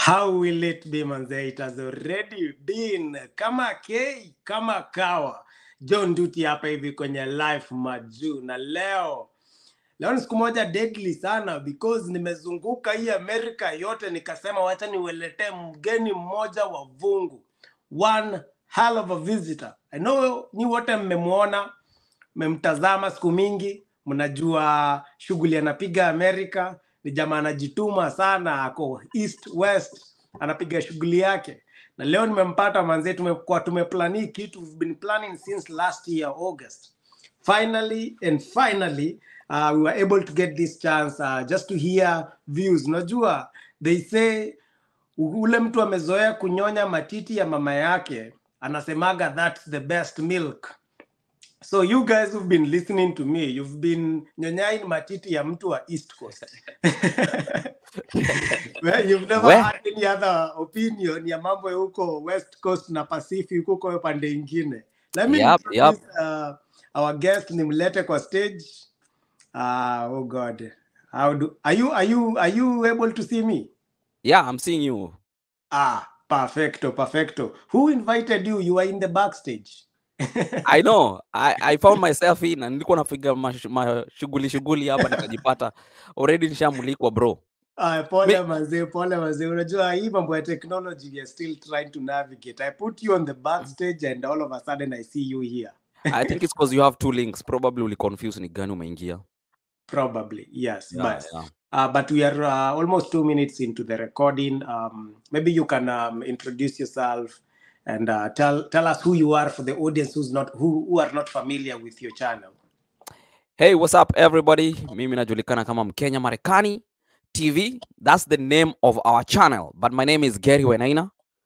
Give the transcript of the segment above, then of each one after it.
How will it be manze? It has already been kama K kama kawa. John Duty hapa hivi kwenye life majuu, na leo leo ni siku moja deadly sana because nimezunguka hii Amerika yote, nikasema wacha niweletee mgeni mmoja wa vungu, one hell of a visitor. I know ni wote mmemwona, mmemtazama siku mingi, mnajua shughuli anapiga Amerika. Ni jamaa anajituma sana, ako east west, anapiga shughuli yake, na leo nimempata manzee. Tumekuwa tumeplani kitu, we've been planning since last year August. Finally and finally uh, we were able to get this chance uh, just to hear views. Unajua they say u- ule mtu amezoea kunyonya matiti ya mama yake anasemaga that's the best milk. So you guys who've been listening to me, you've been nyonyain matiti ya mtu wa East Coast. well, you've never We, had any other opinion ya mambo ya huko West Coast na Pacific huko hiyo pande ingine. Let me yep, yep. introduce uh, our guest nimlete kwa stage. Uh, oh God. How do are you are you are you able to see me? Yeah, I'm seeing you. Ah, perfecto, perfecto. Who invited you? You are in the backstage. I know. I, I found myself in na nilikuwa napiga mash- mashughuli shughuli hapa nikajipata already nishamulikwa bro. Ah, Mi, pole mazee, pole mazee. Unajua hii mambo ya technology we are still trying to navigate. I put you on the backstage and all of a sudden I see you here. I think it's because you have two links. Probably uli confuse ni gani umeingia. Probably, yes. Yeah, But yeah. uh, but we are uh, almost two minutes into the recording. Um, maybe you can um, introduce yourself and uh, tell tell us who you are for the audience who's not who, who are not familiar with your channel. Hey, what's up everybody? Mimi najulikana kama Mkenya Marekani TV. That's the name of our channel. But my name is Gary Wenaina.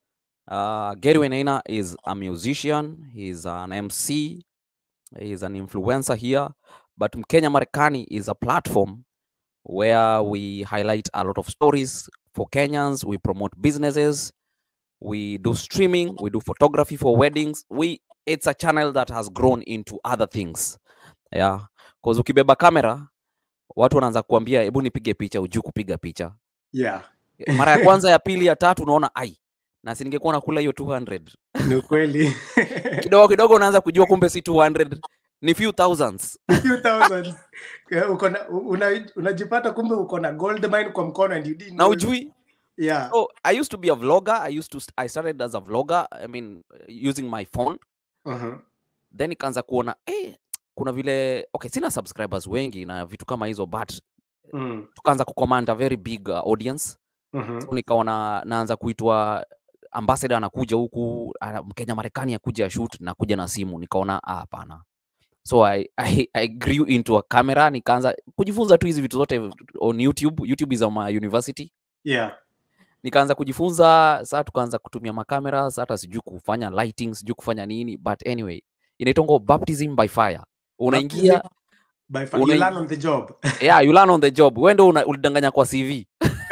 Uh, Gary Wenaina is a musician. He's an MC. He's an influencer here. But Mkenya Marekani is a platform where we highlight a lot of stories for Kenyans. We promote businesses. We do streaming. We do photography for weddings. We it's a channel that has grown into other things. Yeah. Cause ukibeba kamera watu wanaanza kuambia hebu nipige picha, ujui kupiga picha. Yeah. Mara ya kwanza, ya pili, ya tatu unaona ai, na si ningekuwa nakula hiyo 200 Ni ukweli. kidogo kidogo unaanza kujua kumbe si 200 ni few thousands. few thousands. Eh, uko na- una- unajipata kumbe uko na gold mine kwa mkono and you didn't na know. ujui Yeah. so i used to be a vlogger i used to st- i started as a vlogger i mean uh, using my phone Uh-huh. then ikaanza kuona eh, kuna vile okay sina subscribers wengi na vitu kama hizo but Mm. tukaanza kucommand a very big uh, audience Mhm. so nikaona naanza kuitwa ambassador anakuja huku ana- mkenya marekani akuja shoot nakuja na simu nikaona ah, hapana so I, I, I grew into a camera nikaanza kujifunza tu hizi vitu zote on youtube youtube is on my university Yeah. nikaanza kujifunza saa tukaanza kutumia makamera saa hata sijui kufanya lighting sijui kufanya nini but anyway inaitongo baptism by fire Baptism unaingia by fire. You una, learn on the job. yeah, you learn on the job wendo una, ulidanganya kwa cv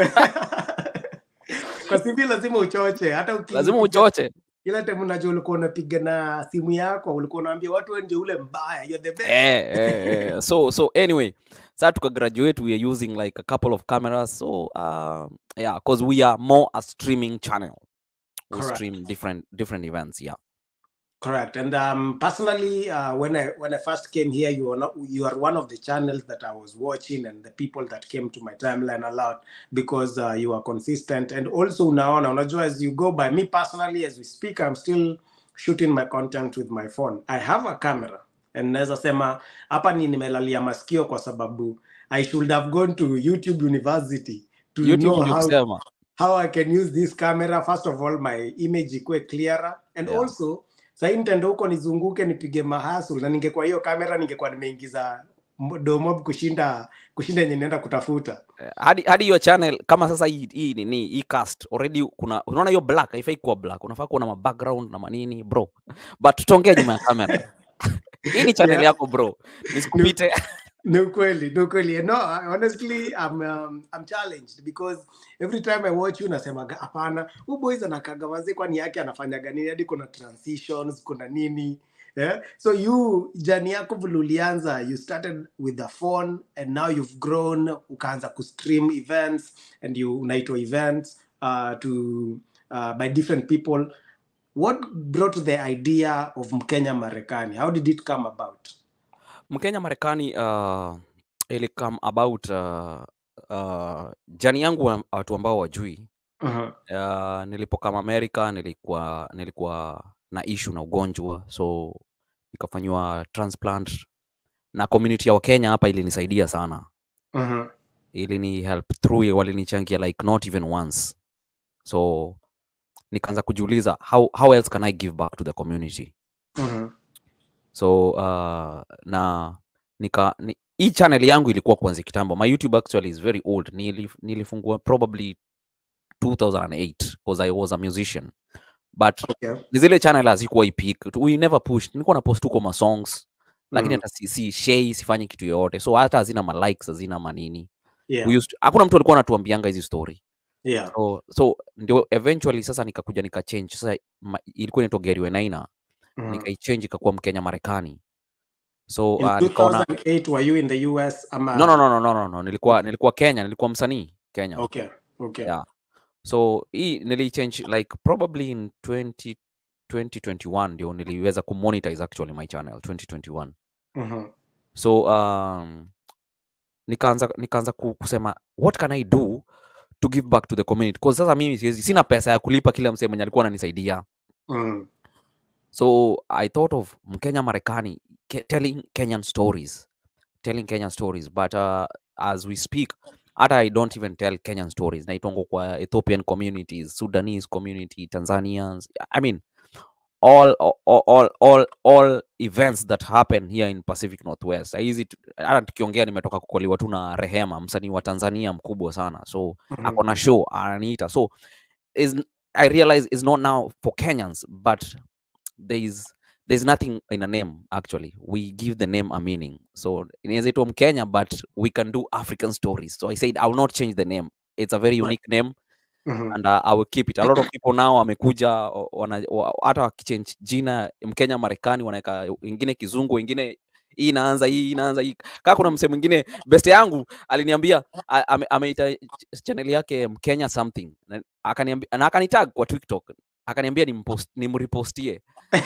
kwa CV lazima uchoche hata uki- lazima ukipiga uchoche kila time unajua ulikuwa unapiga na simu yako ulikuwa unaambia watu wewe ndio ule mbaya you're the best eh, eh, eh. so so anyway saa tuka graduate we are using like a couple of cameras so uh, yeah because we are more a streaming channel we correct stream different different events yeah correct and um personally uh, when i when i first came here you are not you are one of the channels that i was watching and the people that came to my timeline a lot because uh, you are consistent and also unaona unajua as you go by me personally as we speak i'm still shooting my content with my phone i have a camera and naweza sema hapa ni nimelalia masikio kwa sababu i should have gone to youtube university to youtube know ndio how kusema how I can use this camera. First of all, my image ikuwe clearer and yeah also sahii nitaenda huko nizunguke nipige mahasul na ningekuwa hiyo kamera ningekuwa nimeingiza mo- domob kushinda kushinda yenye naenda kutafuta. Eh, hadi hadi hiyo channel kama sasa hii hii nini hii cast already kuna unaona hiyo black haifai kuwa black unafaa kuwa na ma background na manini bro but tutaongea nyuma ya kamera hii ni channel Yeah, yako bro ni, nisikupite ni ukweli, ni ukweli. No, I- honestly I'm um, I'm challenged because every time I watch you nasemaga hapana, huyu boys anakaga wazee kwani yake anafanyaga nini hadi kuna transitions, kuna nini yeah? so you jani yako vile ulianza you started with the phone and now you've grown ukaanza kustream events and you unaitwa events uh, to uh, by different people. What brought the idea of Mkenya Marekani? How did it come about? Mkenya Marekani uh, ili come about uh, uh, jani yangu wa- watu ambao wajui Uh-huh. uh, nilipokama Amerika nilikuwa nilikuwa na issue na ugonjwa so nikafanyiwa transplant na community ya Wakenya hapa ilinisaidia sana Uh-huh. ilini help through walinichangia like not even once so nikaanza kujiuliza how, how else can I give back to the community Uh-huh. so uh, na nika ni, hii channel yangu ilikuwa kuanzia kitambo my youtube actually is very old Nilif, nilifungua probably 2008 because i was a musician but Okay. ni zile channel hazikuwa ipik we never pushed nilikuwa na post tuko ma songs lakini Mhm. hata si, si share sifanyi kitu yoyote so hata hazina ma likes hazina manini Yeah. we used to, hakuna mtu alikuwa anatuambianga hizi story Yeah. so, so ndio eventually sasa nikakuja nikachange sasa ma, ilikuwa inaitwa Gary Wenaina Mhm. nikaichange ikakuwa Mkenya Marekani so In uh, nikaona 2008 were you in the US? Ama... no, no, no, no, no, no, no. Nilikuwa nilikuwa Kenya, nilikuwa msanii Kenya. Okay. Okay. Yeah. So hii nilichange like probably in 20, 2021 ndio niliweza kumonetize actually my channel 2021. Mhm. So um, nikaanza nikaanza ku- kusema what can I do to give back to the community because sasa mimi siwezi sina pesa ya kulipa kila msee mwenye alikuwa ananisaidia. Mhm. So I thought of Mkenya Marekani ke- telling Kenyan stories, telling Kenyan stories. But uh, as we speak, hata I don't even tell Kenyan stories. Naitongo kwa Ethiopian communities, Sudanese community, Tanzanians. I mean, all all all all, all events that happen here in Pacific Northwest. Hizi tu- hata tukiongea nimetoka kukoliwa tu na Rehema, msanii wa Tanzania mkubwa sana. So Mhm. ako na show ananiita. So is I realize it's not now for Kenyans, but there's there's nothing in a name actually. We give the name a meaning. So inaweza itwa Mkenya, but we can do African stories. So I said I will not change the name. It's a very Right. unique name Mhm. and uh, I will keep it. A lot of people now wamekuja o- wana- wa- hata wakichange jina Mkenya Marekani wanaweka wengine kizungu, wengine hii inaanza hii inaanza hii. Kama kuna msee mwingine best yangu aliniambia a- ame- ameita ch- channel yake Mkenya something na akaniambia na akanitag kwa TikTok akaniambia nimpost nimrepostie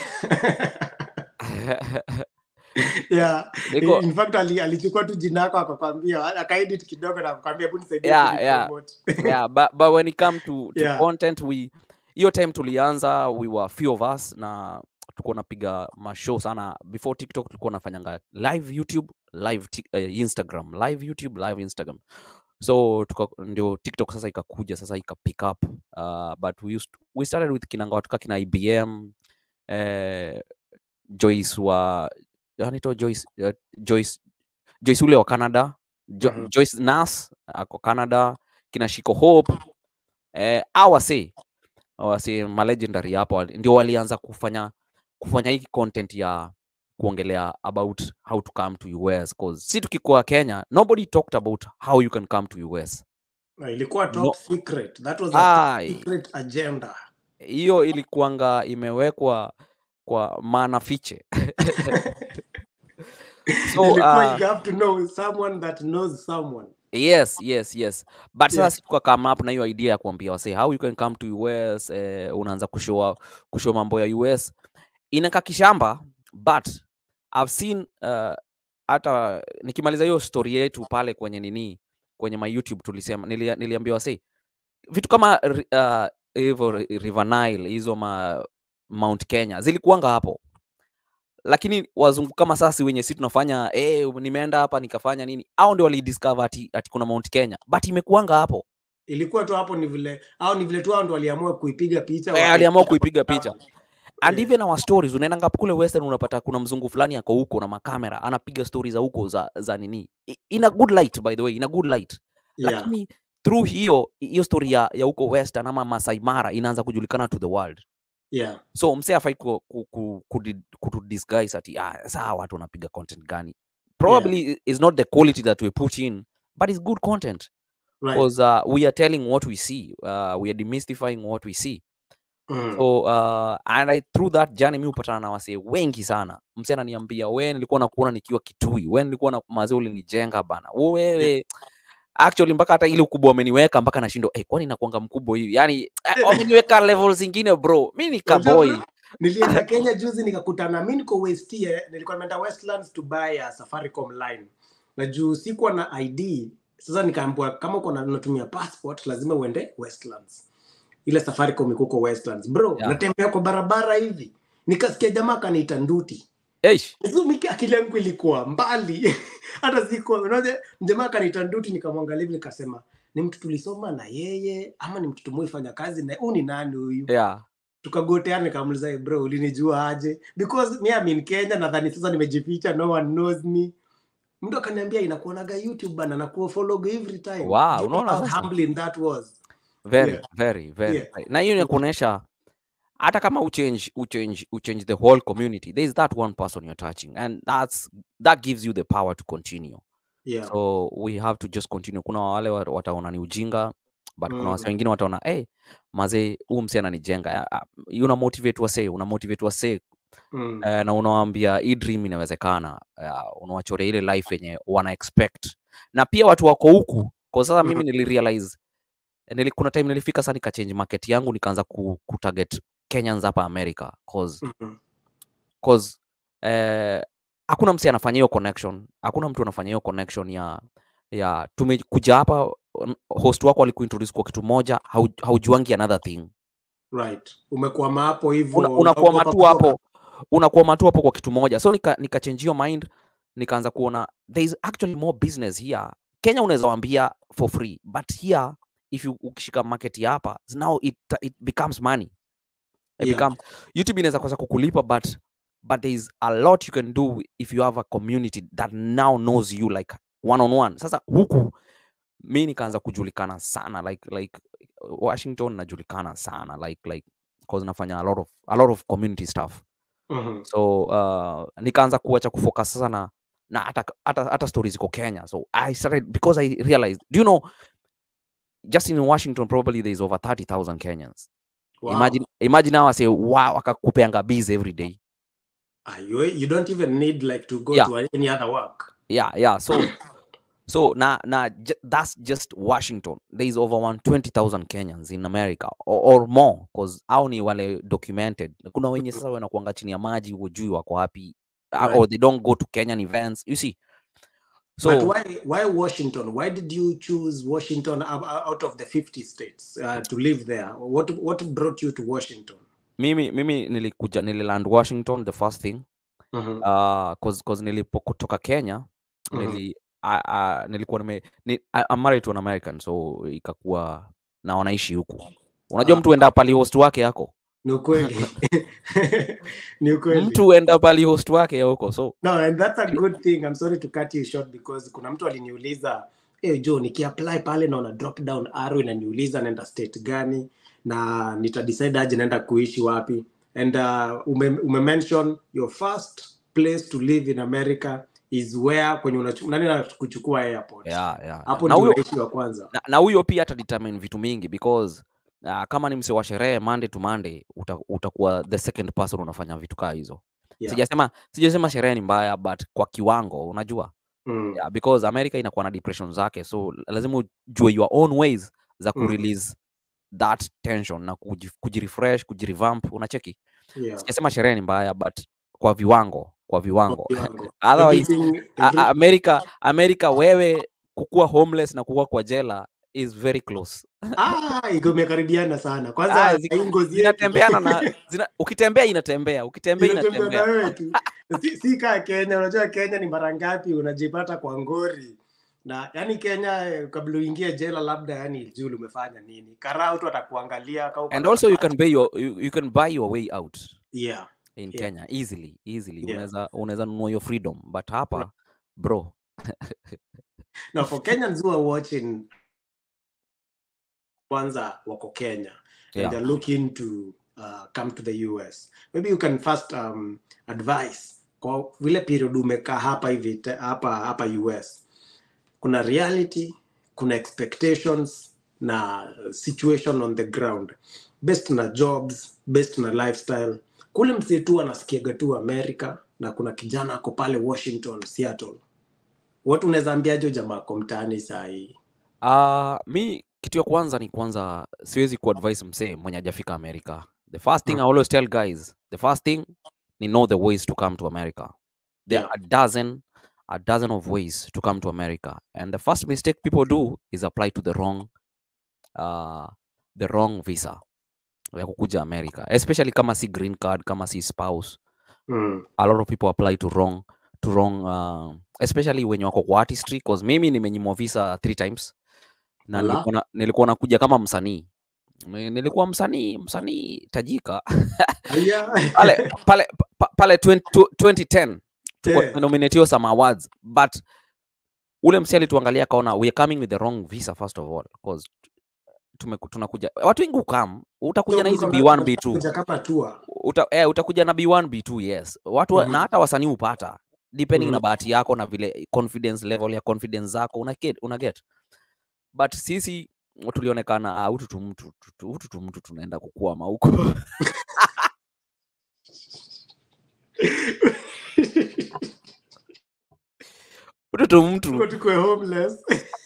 yeah. niko In fact ali- alichukua tu jina yako akakwambia akaedit kidogo na kukwambia hebu nisaidie Yeah, kuni yeah. promote." yeah but, but when it come to, to Yeah. content we hiyo time tulianza we were few of us na tulikuwa napiga mashow sana before tiktok tulikuwa nafanyanga live youtube live tik- eh, instagram live youtube live instagram so tuka, ndio tiktok sasa ikakuja sasa ika pick up uh, but we, used, we started with kinanga watuka kina ibm eh, joyce wa anaitwa joyce, uh, joyce joyce ule wa canada jo, Mhm. joyce nas ako canada kina shiko hope eh, awase awase malegendary hapo wali- ndio walianza kufanya kufanya hii content ya kuongelea about how to come to us cause si tukikuwa kenya nobody talked about how you can come to us Na ilikuwa top No. secret that was a top Ai. secret agenda hiyo ilikuanga imewekwa kwa maana fiche so ilikuwa uh, you have to know someone that knows someone yes yes yes but sasa Yeah. si tuka come up na hiyo idea ya kuambia wase how you can come to us eh, unaanza kushow kushow mambo ya us inaka kishamba but i've seen uh, hata nikimaliza hiyo story yetu pale kwenye nini kwenye my youtube tulisema nilia, niliambia wase vitu kama ri- uh, hivyo ri- river nile hizo ma mount kenya zilikuanga hapo lakini wazungu kama sasi wenye si tunafanya eh, nimeenda hapa nikafanya nini au ndio walidiscover ati, ati kuna mount kenya but imekuanga hapo ilikuwa tu hapo ni vile au ni vile tu hao ndo waliamua kuipiga picha Eh, wakaipiga aliamua kwa kuipiga kitabu. picha and Yeah. even our stories unaenda ngapi kule western unapata kuna mzungu fulani ako huko na makamera anapiga stories za huko za, za nini I- in a good light by the way in a good light Yeah. lakini through hiyo hiyo story ya, ya huko western ama Masai Mara inaanza kujulikana to the world Yeah. so msee afai ku, ku, ku, ku, kutu disguise ati ah, saa watu wanapiga content gani probably is not the quality that we put in but it's good content Right. because uh, we are telling what we see uh, we are demystifying what we see Mm. so uh, and I, through that journey mi hupatana na wasee wengi sana msee ananiambia we nilikuwa nakuona nikiwa kitui we nilikuwa na mazee ulinijenga bana wewe actually mpaka hata ile ukubwa wameniweka mpaka nashindwa eh, kwani nakuanga mkubwa hivi yani eh, wameniweka level zingine bro mi ni Unajua kaboy bro, nilienda kenya juzi nikakutana mi niko west eh, nilikuwa nimeenda westlands to buy a safaricom line na juu sikuwa na id sasa nikaambiwa kama uko na- unatumia passport lazima uende westlands ile safaricom iko huko westlands bro Yeah. natembea kwa barabara hivi nikasikia jamaa kaniita nduti Eish. So, mimi akili yangu ilikuwa mbali hata sikuwa unaona jamaa kaniita nduti nikamwangalia hivi nikasema ni mtu tulisoma na yeye ama ni mtu tumeifanya kazi na huyu ni nani huyu yeah tukagoteana nikamuliza "Hey bro ulinijua aje because me I'm in Kenya nadhani sasa nimejificha no one knows me mtu akaniambia inakuonaga YouTube bana na kufollow every time Wow, Do you know unaona how sasa? humbling that was very Yeah. very very Yeah. very. na hiyo inakuonyesha hata kama uchange uchange uchange the whole community there is that one person you're touching and that's that gives you the power to continue yeah so we have to just continue kuna wale wa- wataona ni ujinga but kuna wase Mm. wengine wataona hey, mazee huu msi ananijenga Ah, ah, una motivate wase una motivate wase mm. uh, na unawaambia hii dream inawezekana uh, unawachorea ile life yenye wana expect na pia watu wako huku kwa sasa mimi nilirealize nili, kuna time nilifika sana nikachange market yangu nikaanza ku, kutarget Kenyans hapa America cause, Mhm. cause eh, hakuna msi anafanya hiyo connection hakuna mtu anafanya hiyo connection ya ya tumekuja hapa um, host wako alikuintroduce kwa kitu moja hau, haujuangi another thing right umekwama hapo hivyo una, unakuwa unaogopa matu kutoka. hapo unakuwa matu hapo kwa kitu moja so nika, nika change your mind nikaanza kuona there is actually more business here kenya unaweza wambia for free but here if you ukishika market ya hapa now it, it becomes money it Yeah. become, youtube inaweza kosa kukulipa but but there is a lot you can do if you have a community that now knows you like one on one sasa huku mi nikaanza kujulikana sana like like washington najulikana sana like like cause nafanya a lot of a lot of community stuff Mhm. so uh, nikaanza kuacha kufocus sana na hata hata hata stories ziko kenya so i started because i realized do you know just in washington probably there is over 30000 kenyans Wow. imagine imagine now say wow wakakupeanga bees every day Ah, you, you don't even need like to go Yeah. to any other work yeah yeah so so na na ju- that's just washington there is over 120000 kenyans in america or, or more cause au ni wale documented kuna wenye sasa wanakuanga chini ya maji hujui wako wapi uh, Right. or they don't go to kenyan events you see so but why why Washington? Why did you choose Washington ou- ou- out of the 50 states uh, to live there? What what brought you to Washington? mimi mimi nilikuja nililand washington the first thing Mhm. uh, cause, cause nilipokutoka kenya Mhm. nili, uh, uh, nilikuwa nime ni, I- I'm married to an American so ikakuwa na wanaishi huku unajua Ah. mtu enda pali host wake yako Ni ukweli. Ni ukweli. mtu enda pali host wake ya huko so No, and that's a good thing. I'm sorry to cut you short because kuna mtu aliniuliza hey Joe, nikiapply pale naona drop down arrow inaniuliza naenda state gani na nitadecide aje naenda kuishi wapi and uh, ume, ume mention your first place to live in America is where kwenye unachu- nani anakuchukua airport yeah, yeah. hapo na ndio huyo unaishi wa kwanza na, na huyo pia atadetermine vitu mingi because uh, kama ni mse wa sherehe monday to monday uta, utakuwa the second person unafanya vitu kaa hizo Yeah. sijasema sijasema sherehe ni mbaya but kwa kiwango unajua mm. yeah, because america inakuwa na depression zake so lazima ujue your own ways za Mm. kurelease that tension na kuji- kujirefresh kujirevamp unacheki yeah. sijasema sherehe ni mbaya but kwa viwango kwa viwango Kiwango. otherwise Everything- a- every- a- america america wewe kukua homeless na kukua kwa jela is very close Ah, iko imekaribiana sana Ah, kwanza zi- hii ngozi yetu. zinatembeana na zina, ukitembea inatembea ukitembea Inatembea na inatembea wewe tu. si, si kaa Kenya. Unajua Kenya ni mara ngapi unajipata kwa ngori na yani Kenya eh, kabla uingie jela, labda yani juu umefanya nini, karau tu atakuangalia kama uko and na also you nafasi. can buy your you, you can buy your way out yeah in Yeah. Kenya easily easily Yeah. unaweza unaweza nunua your freedom but hapa bro now for Kenyans who are watching kwanza wako Kenya Yeah. and they're looking to uh, come to the US maybe you can first um, advise kwa vile period umekaa hapa hivi te- hapa hapa US kuna reality kuna expectations na situation on the ground based na jobs based na lifestyle kule msetu anasikiaga tu America na kuna kijana ako pale Washington Seattle watu unaweza ambiaje jamaa ako mtaani saa hii Uh, mi kitu ya kwanza ni kwanza siwezi kuadvise msee mwenye hajafika America. The first thing Mm. I always tell guys, the first thing ni know the ways to come to America. There Yeah. are a dozen, a dozen of ways to come to America. And the first mistake people do is apply to the wrong, uh, the wrong visa ya kukuja America, especially kama si green card, kama si spouse. Mm. a lot of people apply to wrong to wrong uh, especially wenye wako kwa artistry cause mimi nimenyimwa visa three times na Ala. nilikuwa na- nilikuwa nakuja kama msanii Ni- nilikuwa msanii msanii tajika Aya. pale pale pa- pale 20 tu- 2010 tulikuwa Eh. tumenominatiwa some awards but ule msi alituangalia akaona we are coming with the wrong visa first of all cause tumeku- tunakuja watu wengi ukam utakuja na hizi So, B1 B2 kuja kama tour. uta, eh, utakuja na B1 B2 yes watu wa- Mhm. na hata wasanii upata depending na Mhm. bahati yako na vile confidence level ya confidence zako una get, una get. but sisi tulionekana ah, hutu tu mtu tu- tu- hutu tu mtu tunaenda kukwama huko hutu tu mtu Tuko tukue homeless.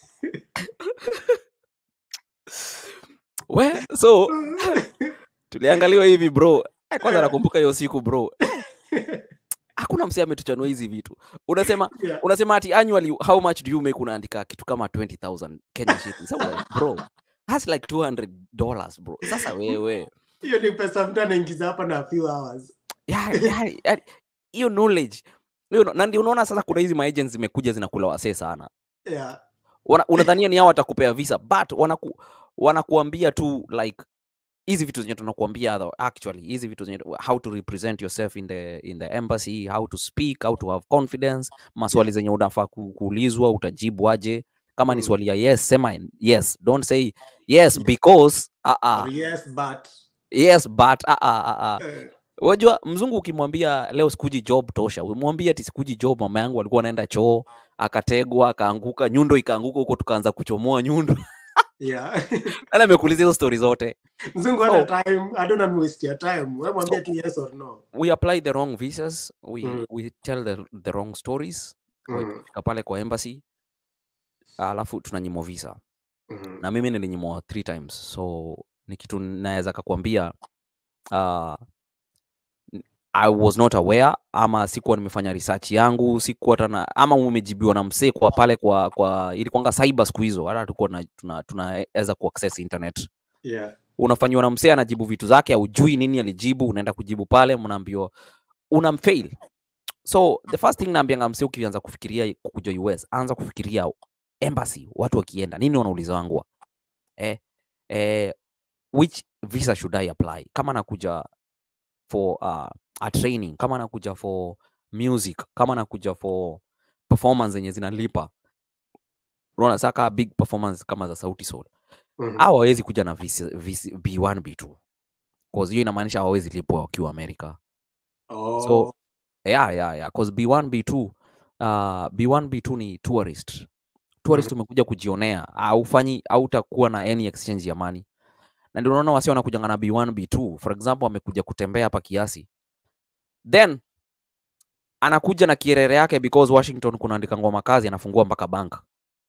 we so tuliangaliwa hivi bro Eh, kwanza nakumbuka hiyo siku bro hakuna msee ametuchanua hizi vitu unasema Yeah. unasema ati annually how much do you make unaandika kitu kama 20000 Kenya shillings so like, bro that's like 200 dollars bro sasa wewe hiyo ni pesa mtu anaingiza hapa na a few hours yeah, yeah, yeah, hiyo knowledge hiyo na ndio unaona sasa kuna hizi maagents zimekuja zinakula wasee sana yeah. Wana- unadhania ni hao watakupea visa but wanaku, wanakuambia tu like hizi vitu zenye tunakuambia tho- actually hizi vitu zenye how to represent yourself in the in the embassy how to speak how to have confidence maswali zenye unafaa ku- kuulizwa utajibu aje kama ni Mm. swali ya yes sema yes don't say yes because uh Or -uh. yes but yes but uh -uh, uh -uh. eh, Wajua mzungu ukimwambia leo sikuji job tosha, umwambie ati sikuji job, mama yangu alikuwa anaenda choo akategwa akaanguka, nyundo ikaanguka huko, tukaanza kuchomoa nyundo. yeah. Nani amekuuliza hizo story zote? mzungu So- hana time i don't want to waste your time wewe mwambie tu yes or no We apply the wrong visas, we, Mm. we tell the, the wrong stories. mm. Fika pale kwa embassy alafu tunanyimwa visa, Mm. na mimi nilinyimwa three times, so ni kitu naweza kakwambia uh, I was not aware ama sikuwa nimefanya research yangu, sikuwa tana ama umejibiwa na msee kwa pale kwa kwa ilikuwanga cyber siku hizo, hata tulikuwa tuna- tuna- tunaweza kuaccess internet. yeah. Unafanyiwa na msee anajibu vitu zake, haujui nini alijibu, unaenda kujibu pale, mnaambiwa unamfail. So the first thing naambianga msee, ukianza kufikiria kukuja US, anza kufikiria embassy, watu wakienda nini wanauliza wangu eh, eh, which visa should I apply kama nakuja for uh, a training kama nakuja for music kama nakuja for performance zenye zinalipa unaona saka big performance kama za sauti sol Mhm. au hawawezi kuja na visi, visi, b1 b2 cause hiyo inamaanisha hawawezi lipwa wakiwa america oh. so yeah, yeah, yeah. cause b1 b2 uh, b1 b2 ni tourist tourist umekuja kujionea aufanyi au utakuwa na any exchange ya money na ndio unaona wasi wanakujanga na b1 b2 for example amekuja kutembea hapa kiasi then anakuja na kierere yake because washington kunaandika ngoma kazi anafungua mpaka bank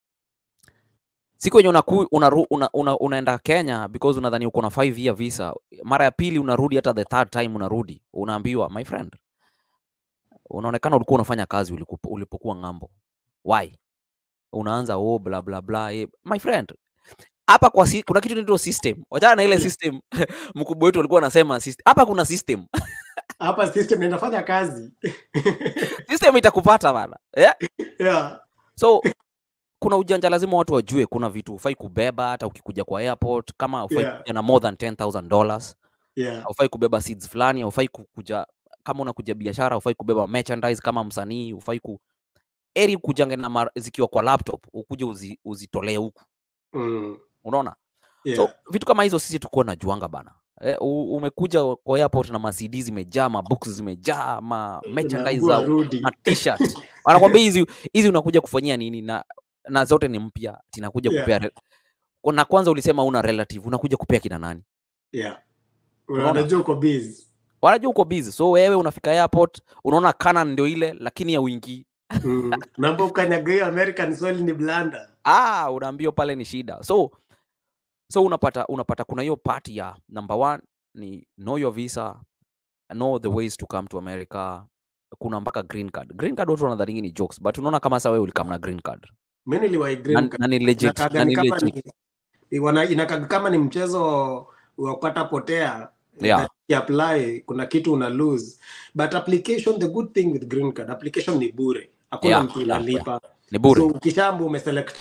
siku yenye unaku, unaru, una, una, unaenda kenya because unadhani uko na 5 year visa mara ya pili unarudi hata the third time unarudi unaambiwa my friend unaonekana ulikuwa unafanya kazi uliku- ulipokuwa ng'ambo why unaanza oh bla bla bla eh. my friend hapa kwa si, kuna kitu inaitwa system wachana na ile system mkubwa wetu alikuwa anasema system hapa kuna system hapa system inafanya kazi system itakupata bana yeah? yeah. so kuna ujanja lazima watu wajue kuna vitu ufai kubeba hata ukikuja kwa airport kama ufai Yeah. kuja na more than 10000 dollars yeah. ufai kubeba seeds fulani ufai kuja kama unakuja biashara ufai kubeba merchandise kama msanii ufai ku eri kujange na mar- zikiwa kwa laptop ukuje uzi, uzitolee huku Mm. unaona yeah. so vitu kama hizo sisi tukuwa najuanga bana eh, u- umekuja kwa airport na ma CD zimejaa ma books zimejaa ma merchandise Unaambiwa za rudi. na t-shirt wanakwambia hizi hizi unakuja kufanyia nini na na zote ni mpya tinakuja Yeah. kupea re- na kwanza ulisema una relative unakuja kupea kina nani yeah. Unaona? unajua uko busy wanajua uko busy so wewe unafika airport unaona Canon ndio ile lakini ya wingi mm. mambo ukanyaga hiyo american soil ni blanda ah, unaambiwa pale ni shida so so unapata unapata kuna hiyo part ya number one ni know your visa know the ways to come to america kuna mpaka green card green card watu wanadhani ni jokes but unaona kama sasa wewe ulikam na green card mi niliwahi na, green card. na ni legit Inakaga na ni ni kama legit ni- wana- inakaga kama ni mchezo wa kupata potea Yeah. that apply kuna kitu una lose but application the good thing with green card application ni bure hakuna Yeah, mtu yeah, unalipa ni bure so ukishambu umeselect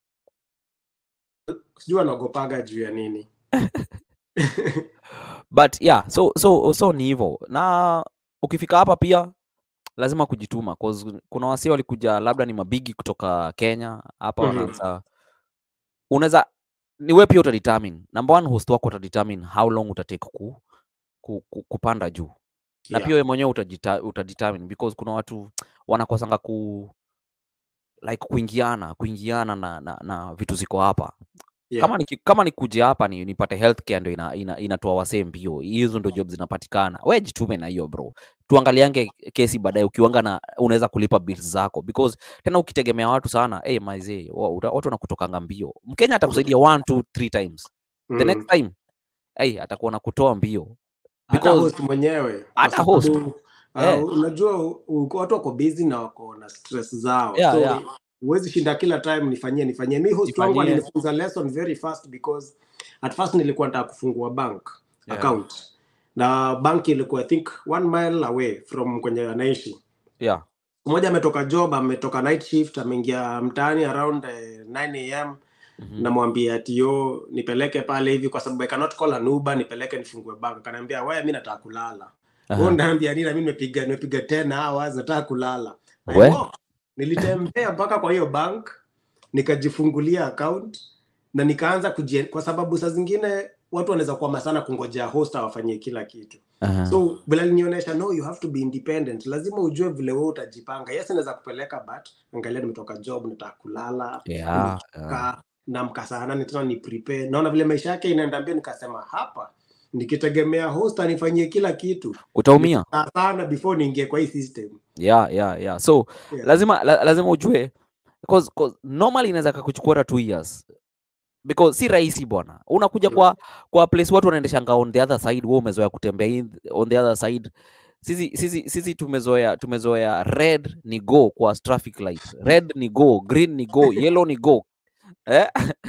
sijui anaogopaga juu ya nini but yeah so so so ni hivyo na ukifika hapa pia lazima kujituma 'cause kuna wasi walikuja labda ni mabigi kutoka kenya hapa Mhm. wanaanza unaweza ni wewe pia utadetermine number one host wako utadetermine how long utatake ku, ku, ku, kupanda juu na Yeah. pia wewe mwenyewe utajita- utadetermine because kuna watu wanakosanga ku like kuingiana kuingiana na, na, na vitu ziko hapa Yeah. kama ni, kama ni kuja hapa ni nipate healthcare ndio ina, ina, inatoa wasee mbio hizo ndio job zinapatikana we jitume na hiyo bro tuangaliange kesi baadaye ukiwanga na unaweza kulipa bills zako because tena ukitegemea watu sana hey, maizee wa- uta- watu wanakutokanga mbio mkenya atakusaidia one two three times the Mm. next time hey, atakuwa na kutoa mbio hata because- host mwenyewe kwa hata host. sababu, uh, Eh. unajua u- u- watu wako busy na wako na stress zao Yeah, so yeah. huwezi shinda kila time nifanyie nifanyie mi host wangu Nifanyie. alinifunza lesson very fast because at first nilikuwa nataka kufungua bank Yeah. account na bank ilikuwa i think one mile away from kwenye anaishi yeah. mmoja ametoka job ametoka night shift ameingia mtaani around eh, 9 am Mhm. namwambia ati yo nipeleke pale hivi kwa sababu I cannot call an Uber nipeleke nifungue bank akaniambia wewe mimi nataka kulala Aha. wewe unaambia nini na mimi nimepiga nimepiga 10 hours nataka kulala I We? walked. nilitembea mpaka kwa hiyo bank nikajifungulia account na nikaanza kujie, kwa sababu saa zingine watu wanaweza kuama sana kungojea host awafanyie kila kitu Aha. so vile alinionyesha no you have to be independent lazima ujue vile wewe utajipanga yes naweza kupeleka but angalia nimetoka job nataka kulala yeah, yeah. nimechoka, namka saa nane tena ni prepare naona vile maisha yake inaenda mbio nikasema hapa nikitegemea host anifanyie kila kitu utaumia Saa sana before niingie kwa hii system yeah, yeah, yeah. so Yeah. lazima la, lazima ujue because, because normally inaweza kakuchukua hata two years because si rahisi bwana unakuja Mm. kwa kwa place watu wanaendeshanga on the other side wewe umezoea kutembea in, on the other side sisi sisi sisi tumezoea tumezoea red ni go kwa traffic light red ni go green ni go yellow ni go eh?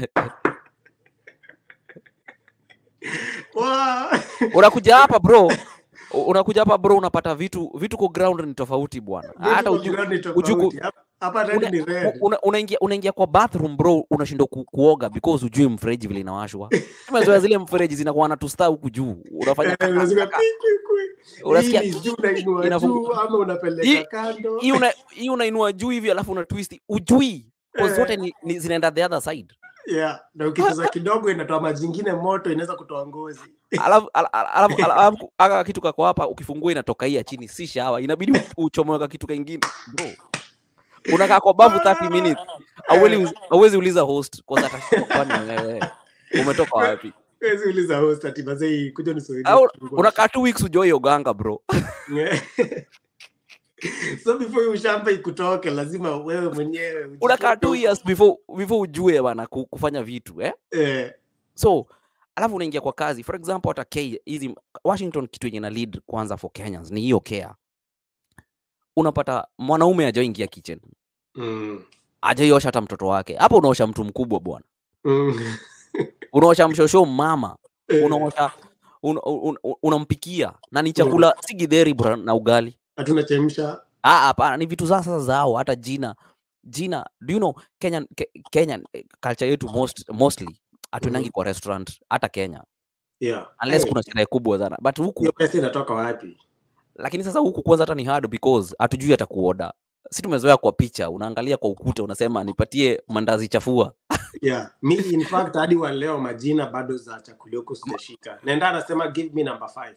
Wow. unakuja hapa bro u- unakuja hapa bro unapata vitu vitu kwa ground ni tofauti bwana hata Vitu uju, kwa ground ni uju ku- tofauti. Hapa- hapa red una- ni u- red. una- unaingia unaingia kwa bathroom bro unashindwa ku, kuoga because ujui mfereji vile inawashwa umezoea zile mfereji zinakuwa na tusta huku juu unafanya Eh, kaka, lazima kaka. kwi, kwi, kwi. Unasikia- Hii ni juu unainua inafungu- juu ama Hii- unapeleka kando hii una- hii unainua juu hivi alafu una twist ujui kwa Eh. zote ni, ni zinaenda the other side yeah na ukicheza kidogo inatoa maji ingine moto inaweza kutoa ngozi alafu ala- ala- alafu- ala- alafu aka kitu kako hapa ukifungua inatoka hii ya chini si shawa inabidi u- uchomoe ka kitu kingine bro unakaa kwa bavu 30 minutes Hauwezi- hauwezi uliza host kwa sababu atashindwa kwani wewe umetoka wapi Huwezi uliza host ati mazee kuja nisaidie Au kufungua. unakaa two weeks ujoi uganga bro Yeah. so before hiyo ushamba ikutoke lazima wewe mwenyewe ujifunze. unakaa two years before before ujue bana ku- kufanya vitu eh? Eh, so alafu unaingia kwa kazi for example hata K hizi Washington kitu yenye na lead kwanza for Kenyans ni hiyo care unapata mwanaume hajaingia kitchen mm, hajaiosha hata mtoto wake hapo unaosha mtu mkubwa bwana mm. unaosha mshosho mama Eh, unaosha un, un, un, unampikia na ni chakula si githeri bra na ugali hatuna chemsha Ah, hapana ni vitu za sasa zao hata jina jina do you know Kenyan, Ke, Kenyan eh, culture yetu most, mostly hatuendangi kwa restaurant hata Kenya yeah. unless Eh, kuna sherehe kubwa sana but huku hiyo pesa inatoka wapi lakini sasa huku kwanza hata ni hard because hatujui hata kuoda si tumezoea kwa picha unaangalia kwa ukuta unasema nipatie mandazi chafua yeah mi in fact hadi wa leo majina bado za chakula huko sijashika naenda anasema give me number five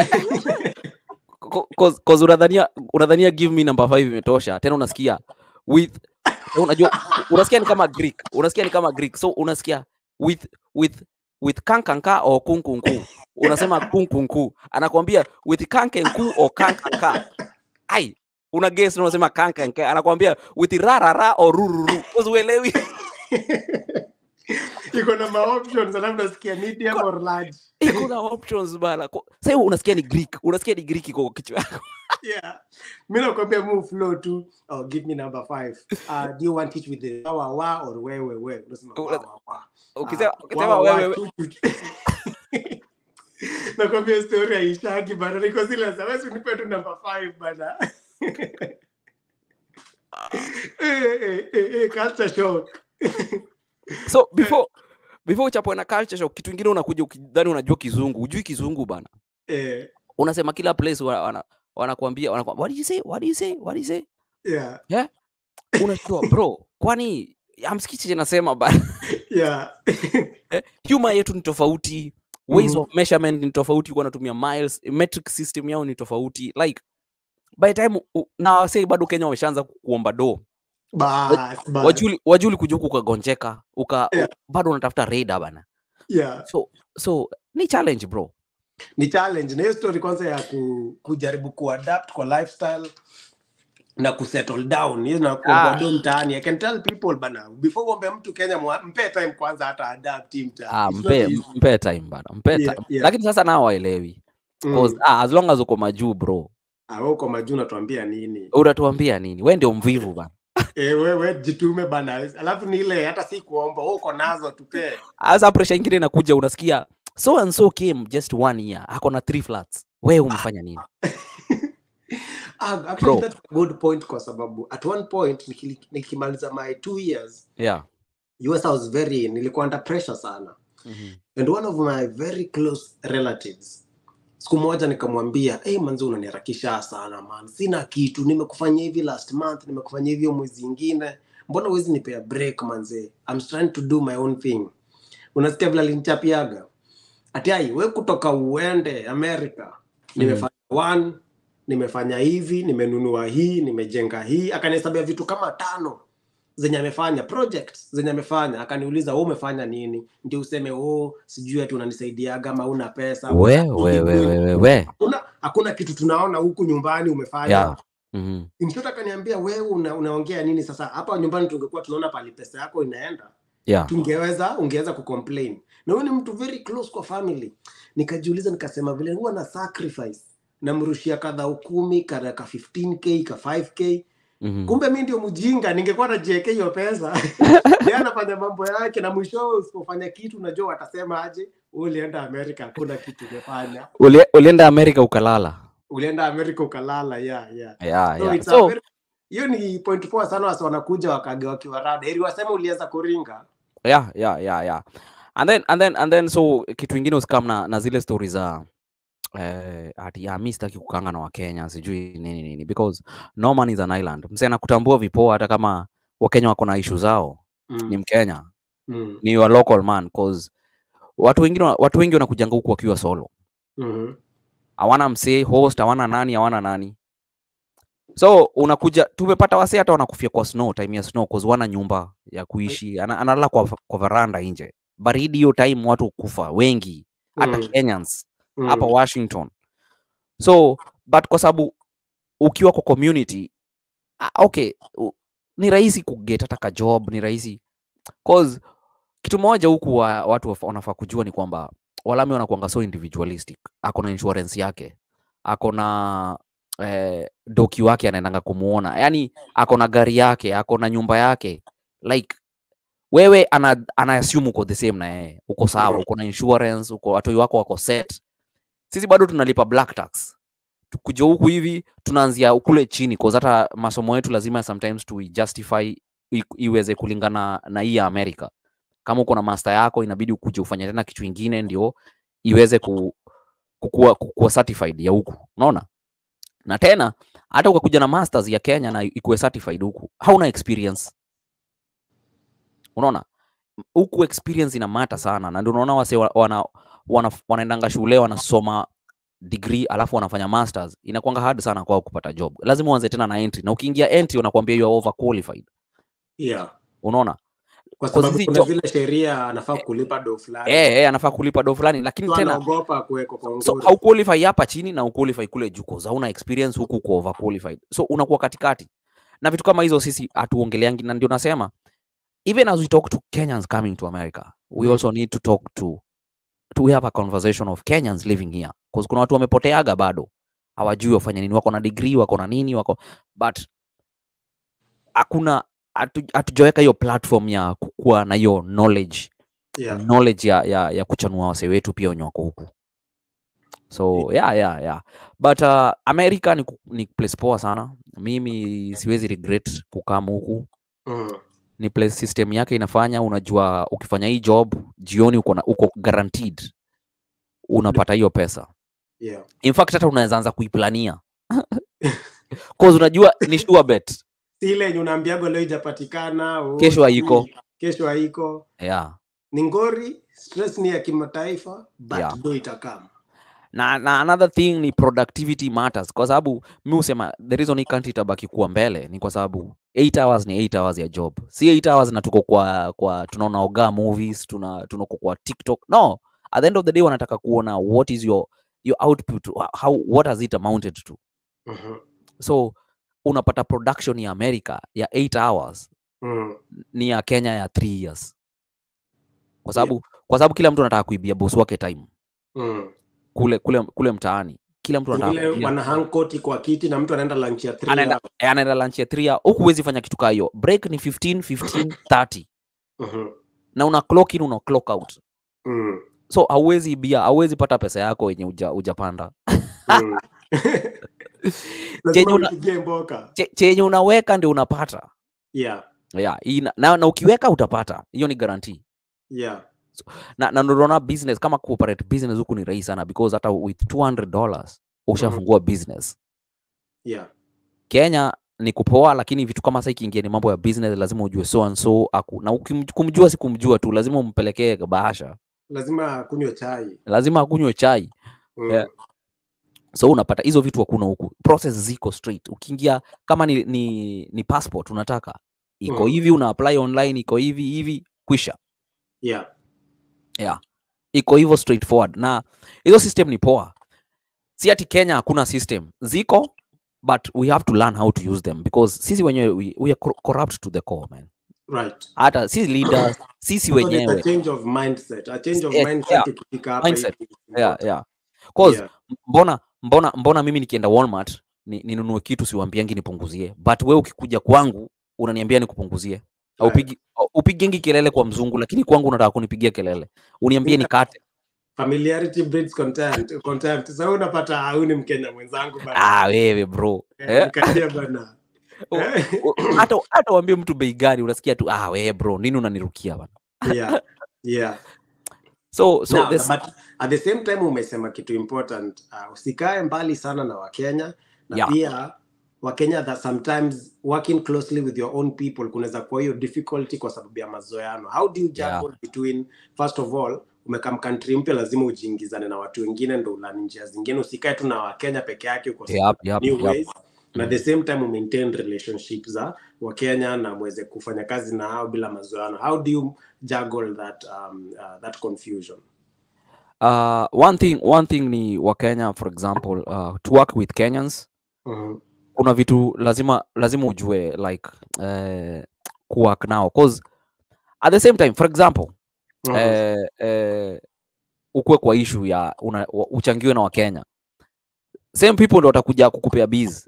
Co- cause, cause unadhania unadhania give me number 5 imetosha tena unasikia with unajua unasikia ni kama greek unasikia ni kama greek so unasikia with with with kankanka or kunkunku unasema kunkunku anakwambia with kankenku or kankanka ai una guess na unasema kankanka anakwambia with rarara or rururu cause uelewi iko na ma options alafu nasikia medium or large iko na options bana Ko- sasa hiyo unasikia ni greek unasikia ni greek iko kwa kichwa yako yeah mi nakwambia move flow tu oh, give me number five uh, do you want it with the wa wa wa or wewe we unasema wa Una- wa wa ukisema Ah, ukisema wa, wa, wewe tu, tu, tu. nakwambia story haishaki bana niko zile za wewe unipe tu number five bana eh, eh, eh, eh, culture shock so before before uchapwe na culture shock kitu ingine unakuja ukidhani unajua kizungu hujui kizungu bana eh, unasema kila place wana- wana- wanakuambia wanakuambia what do you say what do you say what do you say yeah unajua bro kwani amsikichi nasema bana yeah eh, humor yetu ni tofauti ways Mhm. of measurement ni tofauti wanatumia miles metric system yao ni tofauti like by the time u- na wasei bado kenya wameshaanza ku- kuomba do bas bas wajuli wajuli kuja huku ukagonjeka uka Yeah. bado unatafuta reda bana yeah so so ni challenge bro ni challenge na hiyo story kwanza ya ku, kujaribu kuadapt kwa lifestyle na kusettle down hiyo na kuomba Ah. do mtaani i can tell people bana before uombe mtu kenya mwa- mpe time kwanza hata adapt hii mtaani ah, It's not mpe, easy. mpe time bana mpe Yeah, time yeah. lakini sasa nao waelewi Cause, Mm. ah, as long as uko majuu bro Ah, wewe uko majuu natuambia nini unatuambia nini we ndio mvivu bana eh wewe jitume bana alafu ni ile hata si kuomba wewe uko nazo tupee sasa pressure ingine inakuja unasikia so and so came just one year ako na three flats we umefanya nini ah, Bro. actually that's a good point kwa sababu at one point nikili- nikimaliza my two years yeah US I was very nilikuwa under pressure sana Mhm. and one of my very close relatives siku moja nikamwambia hey, manzi unaniharakisha sana man sina kitu nimekufanyia hivi last month nimekufanyia hivyo mwezi ingine mbona huwezi nipea break manze I'm trying to do my own thing unasikia vile alinichapiaga atiai we kutoka uende america nimefanya one nimefanya hivi nimenunua hii nimejenga hii akanihesabia vitu kama tano zenye amefanya projects zenye amefanya akaniuliza wewe umefanya nini ndio useme oh sijui ati unanisaidiaga ama una pesa we we we we we we hakuna hakuna kitu tunaona huku nyumbani umefanya yeah Mhm. mtoto akaniambia wewe una, unaongea nini sasa hapa nyumbani tungekuwa tunaona pali pesa yako inaenda yeah tungeweza ungeweza kucomplain na huyu ni mtu very close kwa family nikajiuliza nikasema vile huwa na sacrifice namrushia kadha ukumi kada ka 15k ka 5k Mhm. kumbe mi ndio mjinga ningekuwa najiwekea hiyo pesa ye anafanya mambo yake na mwishowe usipofanya kitu unajua watasema aje "Wewe ulienda amerika hakuna kitu umefanya Uli- ulienda america ukalala ulienda amerika ukalala yeah, yeah. yeah, So yeah. it's a so very- hiyo ni point poa sana wasi wanakuja wakage wakiwa rada ili waseme ulianza kuringa yeah yeah yeah yeah and then and then and then so kitu ingine usikam na, na zile stori za eh, ati ya mi sitaki kukanga na wakenya sijui nini nini because no man is an island mse anakutambua vipoa hata kama wakenya wako na ishu zao ni mm. mkenya mm. ni your local man cause watu wengine wa- watu wengi wanakujanga huku wakiwa solo mm hawana msee host hawana nani hawana nani so unakuja tumepata wasee hata wanakufia kwa snow time ya snow cause wana nyumba ya kuishi ana, analala kwa, kwa varanda nje baridi hiyo time watu kufa wengi hata Mm. kenyans mm. hapa washington so but kwa sababu ukiwa kwa community ah, okay u- ni rahisi kuget hata ka job ni rahisi cause kitu moja huku wa, watu wafa- wanafaa kujua ni kwamba walami wanakuanga so individualistic ako na insurance yake ako na eh, doki wake anaendanga kumuona yani ako na gari yake ako na nyumba yake like wewe ana, ana assume uko the same na yeye uko sawa Mhm. uko na insurance uko watoi wako wako set sisi bado tunalipa black tax kuja huku hivi tunaanzia kule chini cause hata masomo yetu lazima sometimes tu justify i- iweze kulingana na hii ya America. Kama uko na master yako inabidi ukuje ufanye tena kitu ingine ndio iweze ku, kukua, kukua certified ya huku, unaona? Na tena hata ukakuja na masters ya Kenya na ikuwe certified huku, hauna experience, unaona? Huku experience ina mata sana, na ndio unaona wase wa- wana, wana, wanaendanga shule wanasoma degree alafu wanafanya masters, inakuanga hard sana kwao kupata job. Lazima uanze tena na entry, na ukiingia entry unakwambia you are overqualified, yeah unaona? kwa Kwa sababu sisi kuna jo- zile sheria anafaa kulipa do fulani Eh, eh, anafaa kulipa do fulani, lakini so tena anaogopa kuwekwa kwa so nguri hauqualify hapa chini na uqualify kule juu cause hauna experience huku uko overqualified so unakuwa katikati na vitu kama hizo sisi hatuongeleangi na ndio nasema even as we talk to kenyans coming to america we Mm. also need to talk to to have a conversation of kenyans living here because kuna watu wamepoteaga bado hawajui wafanya nini wako na degree wako na nini wako but hakuna hatu- hatujaweka hiyo platform ya kukuwa na hiyo knowledge yeah. knowledge ya, ya, ya kuchanua wase wetu pia wenye wako huku so yeah, yeah, yeah. but uh, america ni, ku- ni place poa sana mimi siwezi regret kukam huku Mm. ni place system yake inafanya unajua ukifanya hii job jioni uko, na, uko guaranteed unapata hiyo pesa yeah. in fact hata unaweza anza kuiplania cause unajua ni sure bet Si ile yenye unaambiago leo ijapatikana oh, Kesho haiko. sijui, kesho haiko yeah. ni ngori stress ni ya kimataifa but Yeah. do itakama na, na another thing ni productivity matters kwa sababu mi husema the reason hii country itabaki kuwa mbele ni kwa sababu 8 hours ni 8 hours ya job si 8 hours na tuko kwa, kwa tunaona oga movies tuna tunako kwa tiktok no at the end of the day wanataka kuona what is your your output how what has it amounted to Mhm. so unapata production ya america ya 8 hours Mm. ni ya kenya ya 3 years kwa sababu kwa sababu kila mtu anataka kuibia boss wake time Mm. kule kule kule mtaani kila mtu anataka vile kuibia- wana hang koti kwa kiti na mtu anaenda lunch ya three anaenda hours. eh, anaenda lunch ya 3 huku huwezi fanya kitu kaa hiyo break ni 15 15 30 Mhm. na una clock in una clock out Mm. so hauwezi bia hauwezi pata pesa yako yenye uja, ujapanda Mm. Chenye lazima una- upigie mboka Che- chenye unaweka ndio unapata yeah yeah, ina, na, na ukiweka utapata hiyo ni guarantee yeah na, na ndio unaona business kama cooperate business huku ni rahisi sana because hata with 200 dollars ushafungua business yeah Kenya ni kupoa, lakini vitu kama sasa ikiingia ni mambo ya business, lazima ujue so and so aku, na ukim- kumjua si kumjua tu, lazima umpelekee bahasha, lazima kunywe chai lazima akunywe chai. mm. Yeah. So unapata hizo vitu hakuna huku, process ziko straight. Ukiingia kama ni, ni, ni passport unataka iko Mm. hivi, una apply online, iko hivi hivi, kwisha yeah iko hivyo straightforward, na hizo system ni poa. Si ati Kenya hakuna system, ziko but we have to learn how to use them because sisi wenyewe we, we are cor- corrupt to the core man. right hata sisi leaders sisi So there's a wenyewe change of mindset a change of Yeah, mindset yeah. ikifika hapa Mindset. hivi is yeah, important. yeah. Cause Yeah. mbona mbona mbona mimi nikienda Walmart ni, ninunue kitu siwambiangi nipunguzie but we ukikuja kwangu unaniambia nikupunguzie Right. upigi upigengi kelele kwa mzungu lakini kwangu unataka kunipigia kelele uniambie Yeah. nikate familiarity breeds contempt contempt sasa so unapata au ni mkenya mwenzangu bana ah wewe bro Eh, eh? nikatia bana U- Eh, u- hata hata uambie mtu bei gani unasikia tu ah wewe bro nini unanirukia bana yeah yeah so so Now, this, but at the same time umesema kitu important uh, usikae mbali sana na wakenya na Yeah. pia wakenya that sometimes working closely with your own people kunaweza kuwa hiyo difficulty kwa sababu ya mazoeano how do you Yeah. juggle between first of all umekam country mpya lazima ujiingizane na watu wengine ndo ulani njia zingine usikae tu na wakenya peke yake uko Yep, yep, new yep. ways na at the same time umaintain relationship za wakenya na mweze kufanya kazi na hao bila mazoeano how do you juggle that um, uh, that confusion uh, one thing one thing ni wakenya for example uh, to work with kenyans Mhm. kuna vitu lazima lazima ujue like eh, kuwork nao cause at the same time for example Mhm. eh, eh, ukuwe kwa issue ya una, wa- uchangiwe na wakenya same people ndo watakuja kukupea biz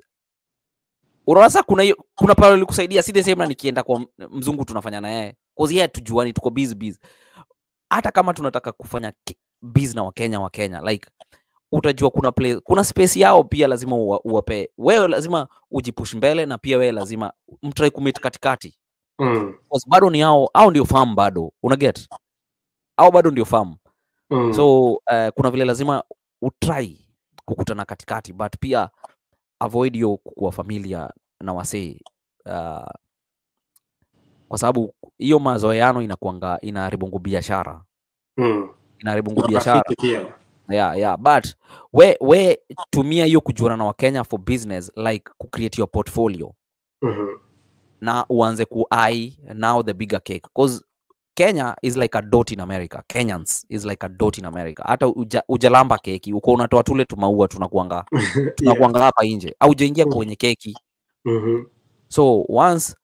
unaona sasa kuna hiyo kuna pale likusaidia si the same na nikienda kwa m- mzungu tunafanya na yeye cause yeye tujuani tuko biz biz hata kama tunataka kufanya ki- biz na wakenya wakenya like utajua kuna place, kuna space yao pia lazima uwa- uwape wewe lazima ujipush mbele na pia wewe lazima mtrai kumit katikati Mm. Because bado ni hao au ndio farm bado una get au bado ndio farm Mm. so uh, kuna vile lazima utrai kukutana katikati but pia avoid hiyo kuwa familia na wasee uh, kwa sababu hiyo mazoeano inakuanga inaharibungu biashara Mm. inaharibungu biashara Rafiki pia. yeah, yeah. but we, we tumia hiyo kujuana na wakenya for business like kucreate your portfolio Mhm. na uanze kuai now the bigger cake cause kenya is like a dot in america kenyans is like a dot in america hata uja, ujalamba keki uko unatoa tule tumaua tunakuanga Yeah. tunakuanga hapa nje au ujaingia Mm. kwenye keki Mhm. so once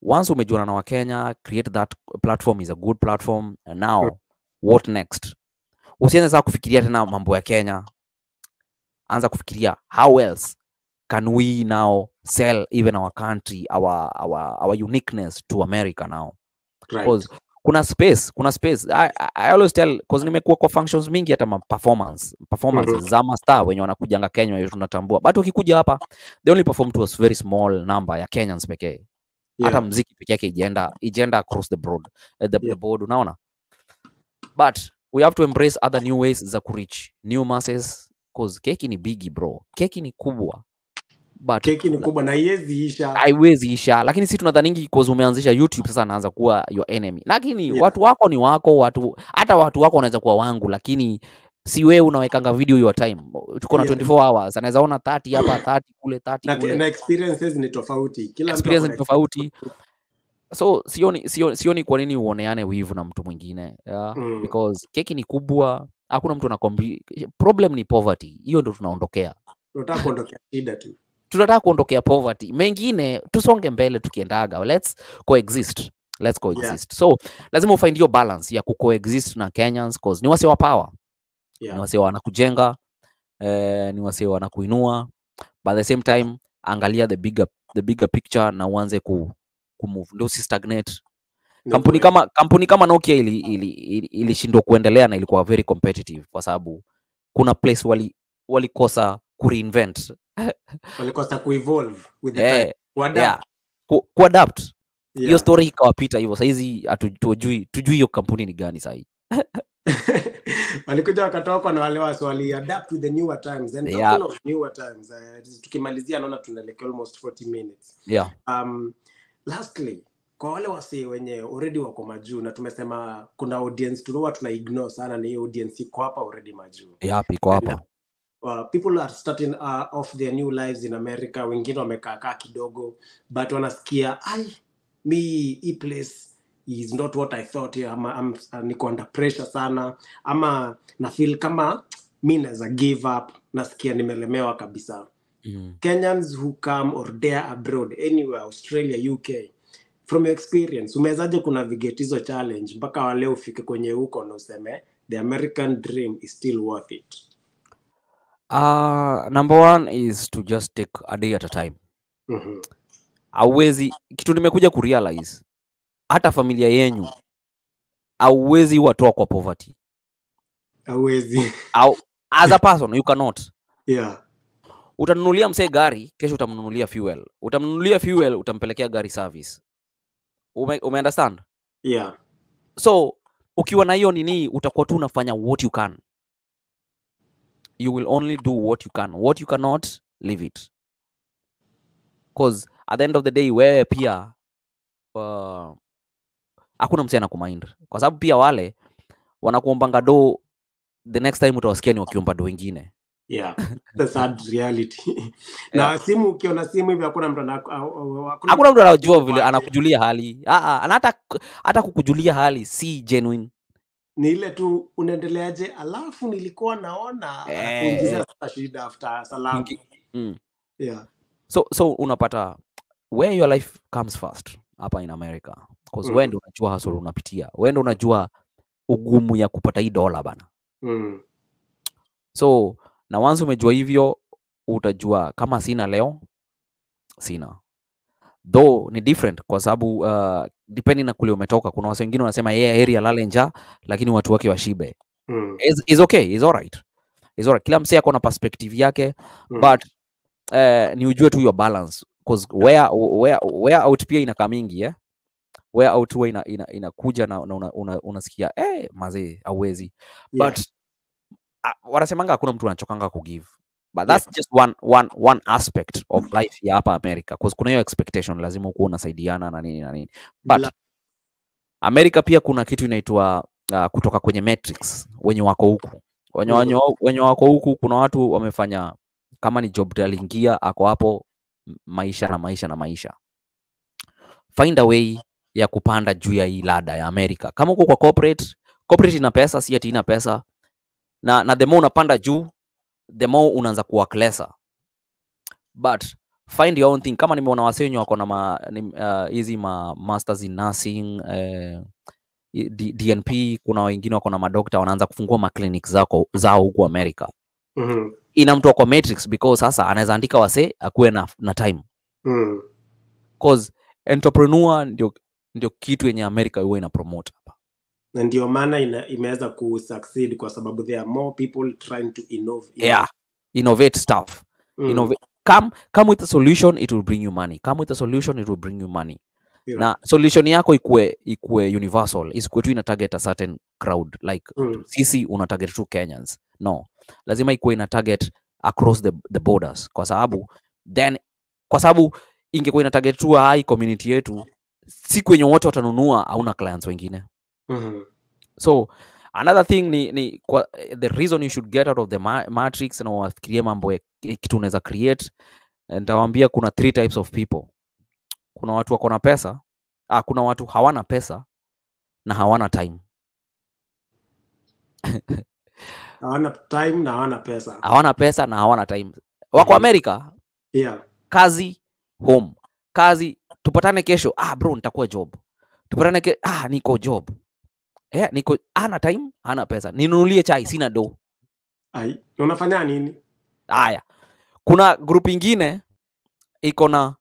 once umejuana na wakenya create that platform is a good platform and now what next usianze saa kufikiria tena mambo ya kenya anza kufikiria how else can we now sell even our country our, our, our uniqueness to america now Right. Cause kuna space kuna space I, I, I always tell cause nimekuwa kwa functions mingi hata ma performance performances Mhm. za mastar wenye wanakujanga Kenya wenye tunatambua but ukikuja hapa they only perform to a very small number ya Kenyans pekee hata Yeah. mziki peke yake ijaenda ijaenda across the broad uh, the, the Yeah. board unaona but we have to embrace other new ways za kureach new masses cause keki ni bigi bro keki ni kubwa but Keki ni kubwa na haiwezi isha. haiwezi isha lakini si tunadhaningi cause umeanzisha youtube sasa anaanza kuwa your enemy lakini Yeah. watu wako ni wako watu hata watu wako wanaweza kuwa wangu lakini si wewe unawekanga video your time tuko na Yeah. 24 hours anaweza ona 30 hapa 30 kule 30 Na, kule na experiences ni tofauti. Kila mtu experience ako ni na tofauti so sioni, sioni, sioni kwa nini uoneane wivu na mtu mwingine yeah? Mm. because keki ni kubwa hakuna mtu anakombi problem ni poverty hiyo ndo tunaondokea Unataka kuondokea shida tu. tunataka kuondokea poverty mengine tusonge mbele tukiendaga let's coexist let's coexist so lazima ufind hiyo balance ya kucoexist na kenyans cause ni wase wa power ni Yeah. wase wanakujenga eh, ni wase wanakuinua but at the same time angalia the bigger, the bigger picture na uanze ku, kumove ndio usi stagnate Ni kampuni kweli. kama kampuni kama Nokia ili, ili, ili, ilishindwa kuendelea na ilikuwa very competitive kwa sababu kuna place wali walikosa kureinvent walikosa kuevolve with the time. eh, Kuadapt. yeah, ku, kuadapt hiyo Yeah. story ikawapita hivyo sahizi hatu- tujui tujui hiyo kampuni ni gani sahii walikuja wakatoka na wale wasi waliadapt with the newer times and Yeah. talking of newer times uh, tukimalizia naona tunaelekea almost 40 minutes yeah. um, lastly kwa wale wasi wenye already wako majuu na tumesema kuna audience tunaua tuna ignore sana na hiyo audience iko hapa already majuu Yep, iko hapa uh, people are starting uh, off their new lives in america wengine wamekaakaa kidogo but wanasikia ai mi hii place is not what i thought ama am, uh, niko under pressure sana ama na feel kama mi naweza give up nasikia nimelemewa kabisa mm. kenyans who come or dare abroad anywhere australia uk from your experience umewezaje kunavigate hizo challenge mpaka wale ufike kwenye huko na useme the american dream is still worth it uh, number one is to just take a day at a time mm-hmm. auwezi kitu nimekuja kurealize hata familia yenyu auwezi watoa kwa poverty awezi au as a person you cannot yeah utanunulia msee gari kesho utamnunulia fuel utamnunulia fuel utampelekea gari service ume, ume understand yeah so ukiwa na hiyo nini utakuwa tu unafanya what you can you will only do what you can what you cannot leave it cause at the end of the day wewe pia uh, hakuna msee anakumind kwa sababu pia wale wanakuombanga do the next time utawasikia ni wakiomba do wengine yeah the sad reality na simu ukiona simu hivi hakuna mtu ana- au- au- hakuna mtu anajua vile wake. anakujulia hali Ah, ah, na hata hata kukujulia hali si genuine ni ile tu unaendeleaje alafu nilikuwa naona Eh, anakuingizia sasa shida after salamu Ingi- mm. yeah so so unapata where your life comes first hapa in america bcause mm. Mhm. ndo unajua hustle unapitia wewe ndo unajua ugumu ya kupata hii dola bana mm. so na once umejua hivyo utajua kama sina leo sina though ni different kwa sababu uh, depending na kule umetoka kuna wase wengine wanasema yeye heri alale njaa lakini watu wake washibe Mm. is, is okay is alright is alright kila msee ako na perspective yake Mm. but uh, ni ujue tu your balance cause where, where, where out pia inakaa mingi eh? where out huwa ina, ina, inakuja na, na una, una, unasikia eh, mazee auwezi Yeah. but uh, wanasemanga hakuna mtu anachokanga kugive but that's just one, one, one aspect of life ya hapa america cause kuna hiyo expectation lazima ukuwa unasaidiana na nini na nini but Bla- america pia kuna kitu inaitwa uh, kutoka kwenye matrix wenye wako huku wenye, Mhm. wenye, wa- wenye wako huku kuna watu wamefanya kama ni job aliingia ako hapo m- maisha na maisha na maisha find a way ya kupanda juu ya hii lada ya america kama uko kwa corporate corporate ina pesa si ati ina pesa na, na the more unapanda juu the more unaanza kuwork lesser but find your own thing kama nimeona wasee wenye wako na ma- ni- uh, hizi ma masters in nursing eh, i- D, dnp kuna wengine wako na madokta wanaanza kufungua maclinic zako zao huku america Mhm. ina mtu kwa matrix because sasa anaweza andika wasee akuwe na, na time Mm. cause entrepreneur ndio ndio kitu yenye america huwa ina promote hapa na ndio maana ina- imeweza kusucceed kwa sababu there are more people trying to innov- yeah innovate stuff Mm. Innova- come come with a solution it will bring you money come with a solution it will bring you money Yeah. na solution yako ikue ikue universal isikuwe tu ina target a certain crowd like Mm. sisi una target tu kenyans no lazima ikuwe ina target across the, the borders kwa sababu then kwa sababu ingekuwa ina target tu high community yetu siku yenye wote watanunua hauna clients wengine Mhm. so another thing ni, ni kwa, the reason you should get out of the ma matrix na wafikirie mambo ya ki- kitu unaweza create eh, nitawaambia kuna three types of people kuna watu wako na pesa ah, kuna watu hawana pesa na hawana time hawana time na hawana pesa hawana pesa na hawana time wako Mhm. america yeah. kazi home kazi tupatane kesho ah bro nitakuwa job tupatane ke ah niko job eh niko ana time hana pesa ninunulie chai sina do Ai, na unafanya nini haya kuna group ingine iko na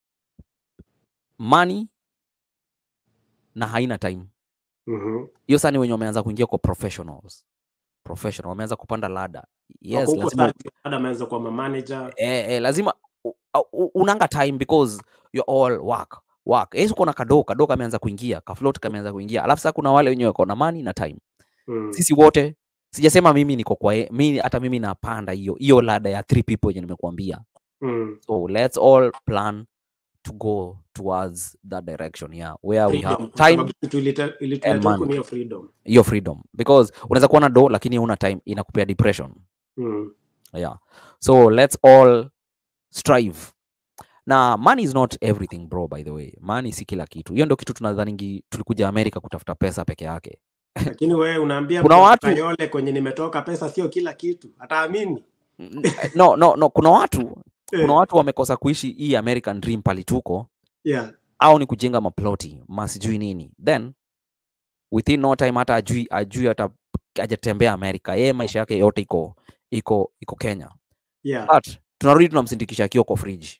money na haina time Mhm. hiyo sani wenye wameanza kuingia kwa professionals professional wameanza kupanda lada yes Wako huko lazima sasa, dada ameanza kuwa manager eh, eh, lazima u- u- unanga time because you're all work work yes uko na kado kado kameanza kuingia kafloat kameanza kuingia alafu sasa kuna wale wenye wako na money na time mm. sisi wote sijasema mimi niko kwa ye- mi hata mimi napanda hiyo hiyo lada ya three people yenye nimekuambia Mm. so let's all plan to go towards that direction yeah where we Freedom, have kwa time sababu kitu ilita- ilituleta and huku money. ni hiyo freedom hiyo freedom because unaweza kuwa na do lakini una time inakupea depression mm. yeah so let's all strive na money is not everything bro by the way money si kila kitu hiyo ndio kitu tunadhaningi tulikuja america kutafuta pesa peke yake lakini wewe unaambia Kuna mtu watu- Kayole kwenye nimetoka pesa sio kila kitu ataamini N- no no no kuna watu kuna Eh, watu wamekosa kuishi hii american dream pali tuko yeah. au ni kujenga maploti masijui nini then within no time hata ajui ajui hata ajatembea america yeye maisha yake yote iko iko iko kenya Yeah. but tunarudi tunamsindikisha akiwa kwa fridge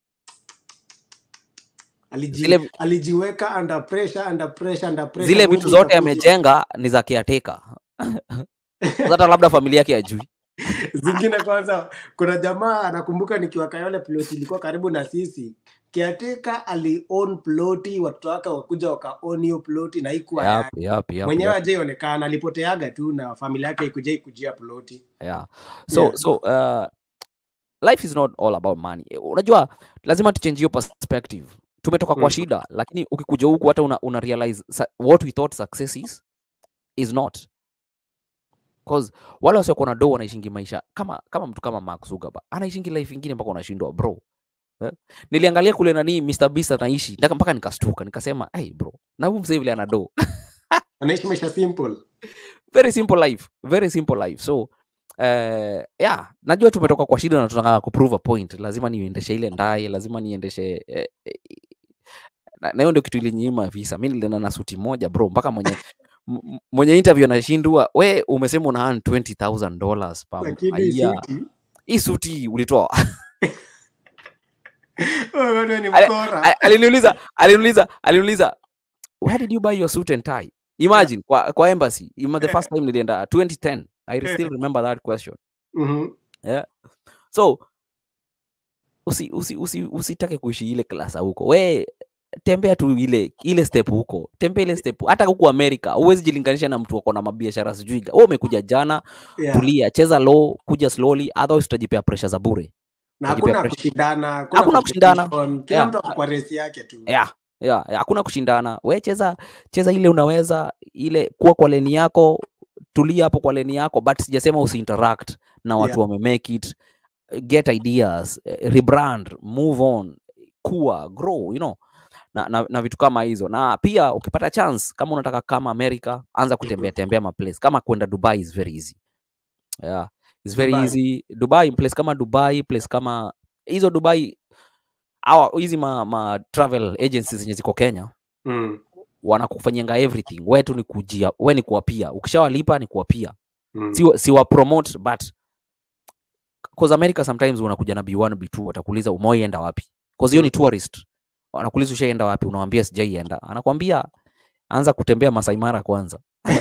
Aliji, zile- alijiweka under pressure, under pressure, under pressure. zile Mungu vitu zote ikakuja. amejenga ni za kiateka hata labda familia yake ajui zingine kwanza kuna jamaa anakumbuka nikiwa kayole ploti ilikuwa karibu na sisi kiatika ali own ploti watoto wake wakuja waka own hiyo ploti na ikuwa yep, yake yep, yep, mwenyewe yep, ajaionekana alipoteaga tu na familia yake ikuja ikujia ploti yeah. so Yeah. so uh, life is not all about money Eh, unajua lazima tuchange hiyo perspective tumetoka kwa Mm. shida lakini ukikuja huku hata una, una realize sa- what we thought success is is not cause wale wasiokuwa na do wanaishingi maisha kama kama mtu kama Mark Zuckerberg anaishingi life ingine mpaka unashindwa bro eh? niliangalia kule nani Mr Beast anaishi mpaka mpaka nikastuka nikasema hey bro na huyu msee vile ana do anaishi maisha simple very simple life very simple life so uh, yeah najua tumetoka kwa shida na tunataka kuprove a point lazima niendeshe ile ndaye lazima niendeshe eh, eh, na na hiyo ndio kitu ilinyima visa mi nilienda na suti moja bro mpaka mwenye m- m- mwenye interview anashindwa we umesema una earn 20000 dollars per lakini year suti hii suti ulitoa wewe wewe ni Ale- mkora A- aliniuliza aliniuliza aliniuliza where did you buy your suit and tie imagine kwa, kwa embassy ima the first time nilienda 2010 i still remember that question Mhm. so usi, usi, usi, usitake kuishi ile klasa huko we tembea tu ile ile step huko tembea ile step hata huku america huwezi jilinganisha na mtu wako na mabiashara sijui wewe umekuja jana Yeah. tulia cheza low kuja slowly otherwise utajipea pressure za bure na Utajipea hakuna pressure. kushindana Hakuna kushindana. competition, kila Yeah. mtu ako kwa resi yake tu yeah, yeah, yeah, hakuna kushindana we cheza cheza ile unaweza ile kuwa kwa leni yako tulia hapo kwa leni yako but sijasema usiinteract na watu Yeah. wame make it get ideas eh, rebrand move on kuwa grow you know na, na, na vitu kama hizo na pia ukipata chance kama unataka kama america anza kutembea tembea maplace kama kwenda dubai is very easy yeah, it's very Dubai. easy dubai place kama dubai place kama hizo dubai hawa hizi ma, ma travel agencies zenye ziko Kenya Mm. wanakufanyanga everything we tu ni kujia we ni kuwapia ukishawalipa ni kuwapia Mm. si, wa- si wa promote but cause America sometimes unakuja na B1 B2 watakuuliza umewaienda wapi cause hiyo ni tourist wanakuuliza ushaenda wapi unawambia sijaienda anakwambia anza kutembea Masai Mara kwanza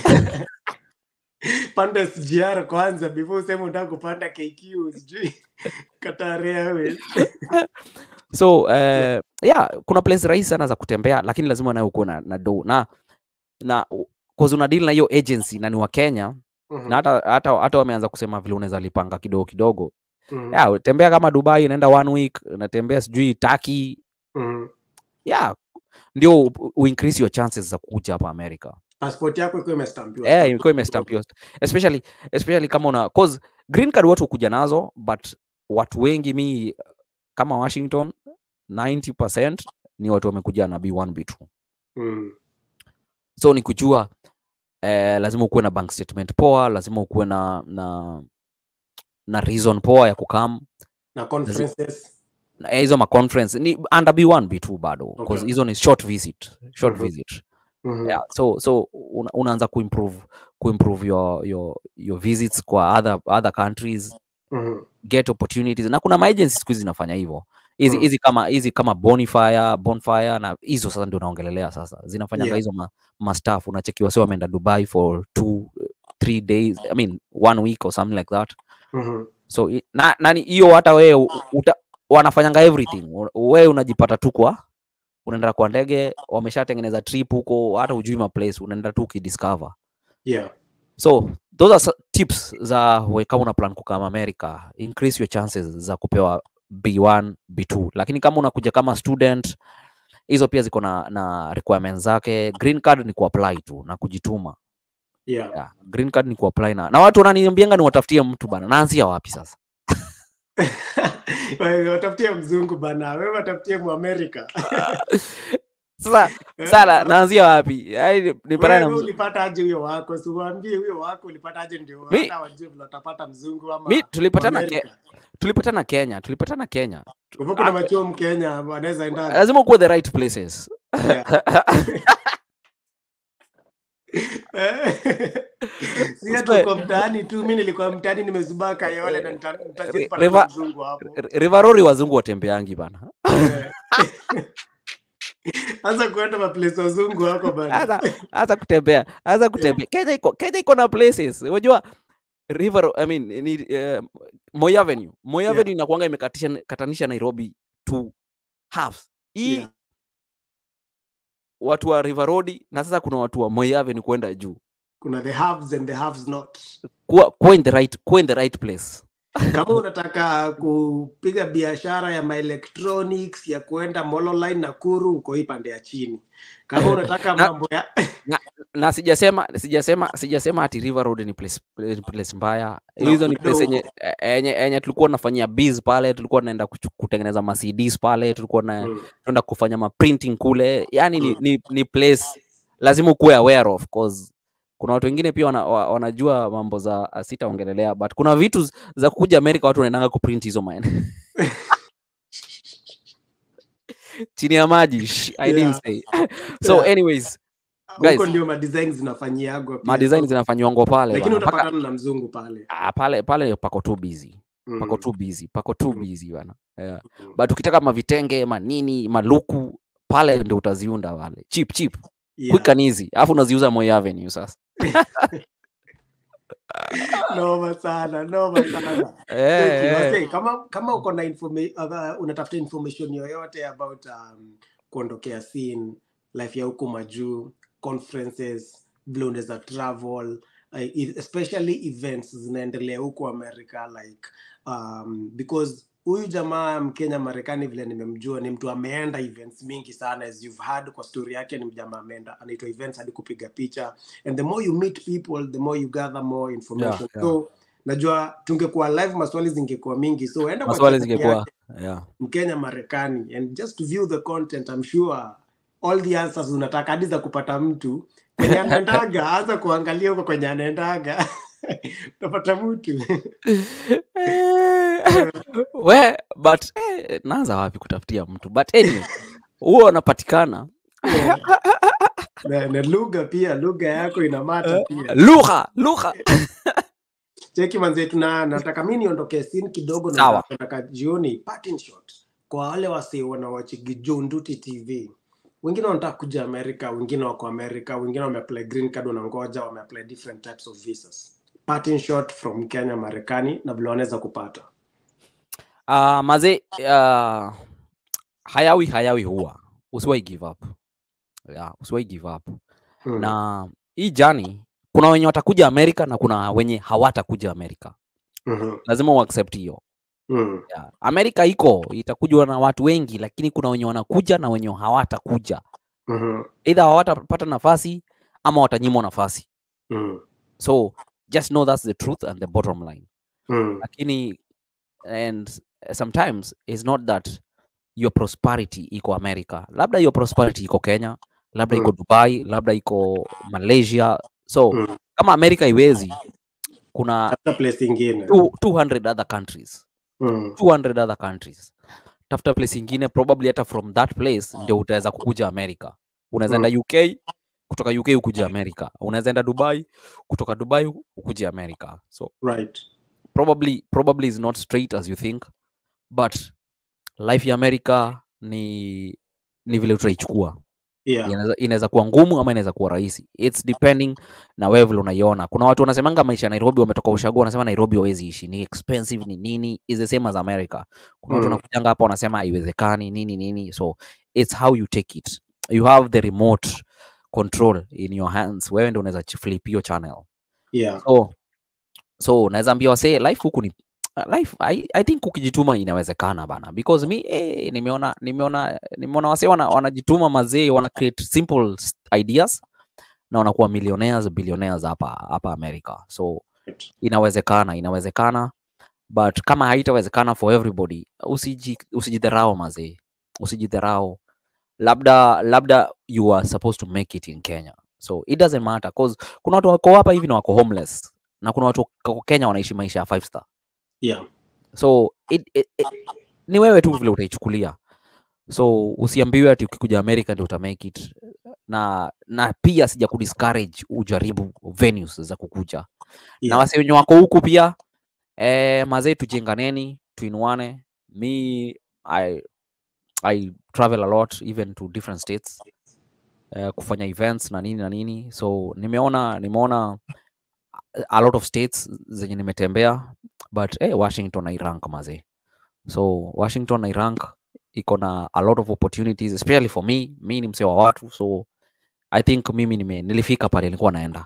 panda SGR kwanza before useme unataka kupanda KQ sijui Qatar Airways. so uh, yeah kuna place rahisi sana za kutembea lakini lazima nayo ukuwe na, na do na na cause una deal na hiyo agency na ni wa Kenya Mhm. na hata hata hata wameanza kusema vile unaweza lipanga kidogo kidogo Mhm. yeah, tembea kama Dubai unaenda one week unatembea sijui Turkey Mhm. yeah ndio u- u increase your chances za kuja hapa America passport yako iko imestampiwa eh ilikuwa imestampiwa especially especially kama una cause green card watu hukuja nazo but watu wengi mi kama Washington 90% ni watu wamekuja na B1 B2 Mm. so ni kujua eh, lazima ukuwe na bank statement poa lazima ukuwe na na na reason poa ya kukam na conferences na eh, hizo ma conference ni under B1 B2 bado because Okay. hizo ni short visit short Mhm. visit Mhm. yeah so so una, unaanza kuimprove kuimprove your your your visits kwa other other countries Mhm. get opportunities na kuna maagency siku hizi zinafanya hivyo hizi Mm. hizi kama hizi kama bonfire bonfire na hizo sasa ndio naongelelea sasa zinafanya Yeah. hizo ma, ma staff unachekiwa sio wameenda dubai for two three days i mean one week or something like that Mhm. so i- na nani hiyo hata wewe u- uta, wanafanyanga everything U- wewe unajipata tu kwa unaenda kwa ndege wameshatengeneza trip huko hata ujui ma place unaenda tu ukidiscover yeah so those are so- tips za we kama una plan kukama america increase your chances za kupewa b1 b2 lakini kama unakuja kama student hizo pia ziko na, na requirements zake green card ni kuapply tu na kujituma yeah yeah. green card ni kuapply na, na watu wananiambianga ni watafutie mtu bana naanzia wapi sasa Wewe watafutie mzungu bana wewe watafutie muamerika sasa sala naanzia wapi Yaani nipatane na wewe mzu- ulipata aje huyo wako siwaambie huyo wako ulipata aje ndio Mi- hata wajue vile utapata mzungu ama mi tulipatana ke, Amerika. tulipatana kenya tulipatana kenya Kwa hivyo kuna machuo mkenya wanaweza enda lazima ukuwe the right places Yeah. si ati Uswe- uko mtaani tu mi nilikuwa mtaani nimezubaa kayole na nita- nitapata River- mzungu hapo R- rivarori wazungu watembeangi bana Eh. anza kuenda maplace wazungu wako bana hata hata kutembea hata kutembea Kenya iko Kenya iko na places unajua river I mean ni uh, Moi Avenue Moi Yeah. Avenue inakuanga imekatisha katanisha Nairobi to halves hii Yeah. watu wa River Road na sasa kuna watu wa Moi Avenue kwenda juu kuna the haves and the haves not kuwa kuwa in the right kuwa in the right place kama unataka kupiga biashara ya maelectronics ya kuenda mololine na kuru uko hii pande ya chini kama unataka Na- mambo ya na sijasema sijasema sijasema ati River Road ni place, ni place mbaya No, hizo ni place kidogo. yenye yenye yenye tulikuwa tunafanyia biz pale tulikuwa tunaenda kuchu- kutengeneza ma CDs pale tulikuwa na Mm. tunaenda kufanya ma printing kule yani ni, Mm. ni, ni place lazima ukuwe aware of cause kuna watu wengine pia wana, wa- wanajua mambo za uh, sitaongelelea but kuna vitu z- za kuja Amerika watu wanaendanga kuprint hizo man chini ya maji shh, I didn't Yeah. say so Yeah. anyways huko Guys. ndio madesign zinafanyiagwa pia. ma design zinafanywangwa pale lakini bana. Paka- utapatana na mzungu pale ah, pale pale pako tu busy pako Mm. tu busy pako tu Mm. busy bana yeah. Mm. but ukitaka mavitenge manini maluku pale ndio utaziunda pale cheap cheap Yeah. quick and easy alafu unaziuza Moi Avenue sasa noma sana noma sana eh, Okay, eh. wase, kama kama uko na informa- uh, unatafuta information yoyote about um, kuondokea scene life ya huku majuu conferences vile unaweza travel uh, e- especially events zinaendelea huku america like um, because huyu jamaa mkenya marekani vile nimemjua ni mtu ameenda events mingi sana as you've heard kwa story yake ni mjamaa ameenda anaitwa events hadi kupiga picha and the more you meet people the more you gather more information yeah. so najua tungekuwa live maswali zingekuwa mingi so enda kwa maswali channel zingekuwa yake, yeah. mkenya marekani and just to view the content I'm sure all the answers unataka hadi za kupata mtu kwenye anaendaga anza kuangalia huko kwenye anaendaga utapata mtu we but eh, naanza wapi kutafutia mtu but anyway huo anapatikana na, na lugha pia lugha yako inamata pia lugha lugha cheki manze tuna nataka mi niondoke sin kidogo na Sawa. nataka jioni parting shot kwa wale wasi wanawachigi Junduti TV wengine wanataka kuja Amerika wengine wako Amerika wengine wameapply green card wanangoja wameapply different types of visas parting shot from Kenya Marekani na vile wanaweza kupata uh, maze uh, hayawi hayawi huwa usiwai give up yeah, usiwai give up mm. na hii jani kuna wenye watakuja amerika na kuna wenye hawatakuja amerika mm lazima uaccept hiyo mm. yeah. amerika iko itakujwa na watu wengi lakini kuna wenye wanakuja na wenye hawatakuja mm either hawatapata nafasi ama watanyimwa nafasi mm. so just know that's the truth and the bottom line mm. lakini and sometimes it's not that your prosperity iko america labda your prosperity iko kenya labda iko Mm. dubai labda iko malaysia so Mm. kama america iwezi kuna Tafuta place ingine two- 200 other countries mm. 200 other countries tafuta place ingine probably hata from that place ndio utaweza kukuja america unaweza Mm. enda uk kutoka uk ukuja america unaweza enda dubai kutoka dubai ukuja america so right probably probably is not straight as you think but life ya america ni ni vile utaichukua yeah Inaweza- inaweza kuwa ngumu ama inaweza kuwa rahisi its depending na wewe vile unaiona kuna watu wanasemanga maisha ya nairobi wametoka ushago wanasema nairobi hawezi ishi ni expensive ni nini is the same as america kuna watu Mm. wanakujanga hapa wanasema haiwezekani nini nini so it's how you take it you have the remote control in your hands wewe ndio unaweza flip hiyo channel yeah so so naweza ambia wasee life huku ni life I, I think ukijituma inawezekana bana because mi eh, nimeona nimeona nimeona wasee wana, wanajituma mazee wana create simple s- ideas na wanakuwa millionaires billionaires hapa hapa America so right. inawezekana inawezekana but kama haitawezekana for everybody usiji usijidharau mazee usijidharau labda labda you are supposed to make it in Kenya so it doesn't matter cause kuna watu wako hapa hivi na wako homeless na kuna watu wako Kenya wanaishi maisha ya five star yeah so it, it, it, ni wewe tu vile utaichukulia so usiambiwe ati ukikuja America ndio utamake it na na pia sija kudiscourage ujaribu venues za kukuja na yeah wase wenye wako huku pia eh, mazee tujenganeni tuinuane mi I, I travel a lot even to different states eh, kufanya events na nini na nini so nimeona nimeona a lot of states zenye nimetembea but eh, washington nairank mazee so washington nairank iko na a lot of opportunities especially for me mi ni msee wa watu so i think mimi nime, nilifika pale nilikuwa naenda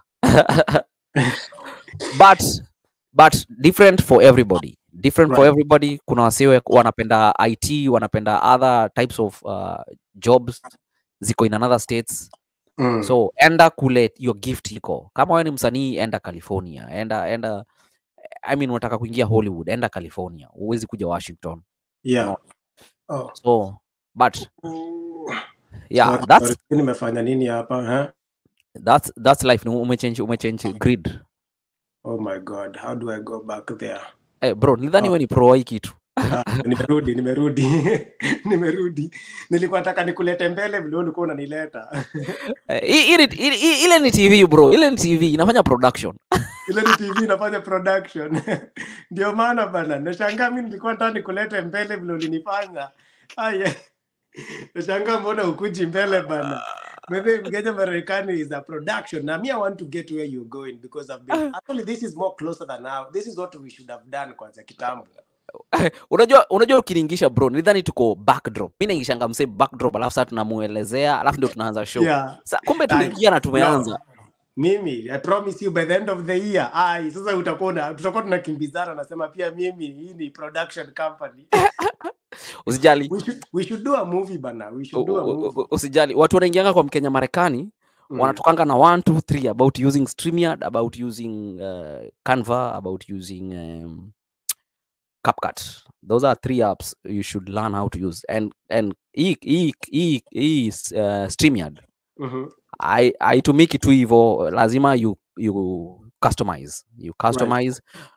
but but different for everybody different for Right. everybody kuna wasiwe wanapenda it wanapenda other types of uh, jobs ziko in another states mm. so enda kule your gift iko kama wewe ni msanii enda california enda enda i mean unataka kuingia hollywood enda california huwezi kuja washington yeah oh. so but Mm. yeah Sorry, that's sorry, nimefanya nini hapa eh? that's that's life ni umechange umechange grid oh my god how do i go back there eh bro nidhani Oh. wewe ni pro wa hii kitu Ah, nimerudi nimerudi nimerudi nilikuwa nataka nikulete mbele vile ulikuwa unanileta Eh, i- ile ile- ile- ile ni tv bro ile ni tv inafanya production ile ni tv inafanya production ndio maana bana nashangaa mi nilikuwa nataka nikulete mbele vile ulinifanya aya nashangaa mbona ukuji mbele bana maybe mkenya marekani is a production na me i want to get where you're going because i've been actually this is more closer than now this is what we should have done kwanza kitambo unajua unajua ukilingisha bro nidhani tuko backdrop mi naingishanga msee backdrop alafu saa tunamuelezea alafu ndio tunaanza show yeah sa, kumbe Ai, tuliingia na tumeanza no. mimi i promise you by the end of the year ai sasa utakuwa na- tutakuwa tunakimbizana nasema pia mimi hii ni production company usijali we should, we should do a movie bana we u- should do a u- u- movie usijali watu wanaingianga kwa mkenya marekani Mm. wanatokanga na 1 2 3 about using StreamYard about using uh, Canva about using um, CapCut those are three apps you should learn how to use and and hii hii hii hii uh, StreamYard Mhm. I, I to make it tu hivyo lazima you you customize you customize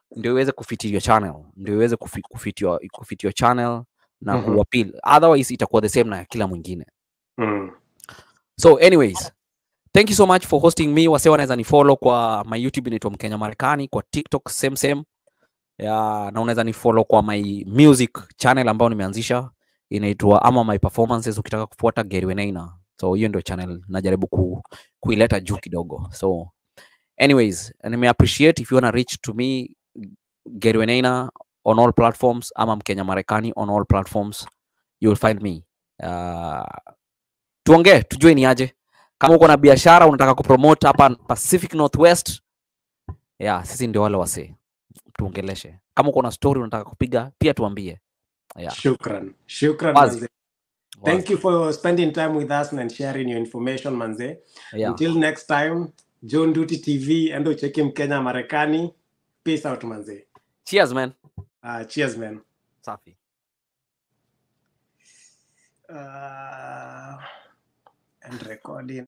ndio iweze kufit your channel ndio iweze kufi- kufit your, kufit your channel na Mhm. kuappeal otherwise itakuwa the same na ya kila mwingine Mm. so anyways thank you so much for hosting me wase wanaweza ni follow kwa my youtube inaitwa mkenya marekani kwa tiktok same same ya na unaweza ni follow kwa my music channel ambayo nimeanzisha inaitwa ama my performances ukitaka kufuata Gary Wenaina so hiyo ndio channel najaribu ku, kuileta juu kidogo so anyways nime appreciate if you wanna reach to me Gary Wenaina on all platforms ama mkenya marekani on all platforms you will find me uh, tuongee tujue ni aje kama uko na biashara unataka kupromote hapa Pacific Northwest yeah, sisi ndio wale wasee tuongeleshe kama uko na story unataka kupiga pia tuambie yeah. Shukran. Shukran Wazi. manze. Thank you for spending time with us and sharing your information manze. yeah. Until next time, John Duty TV endo cheki Mkenya Marekani. Peace out manze. cheers man Uh, cheers man. safi Uh, and recording.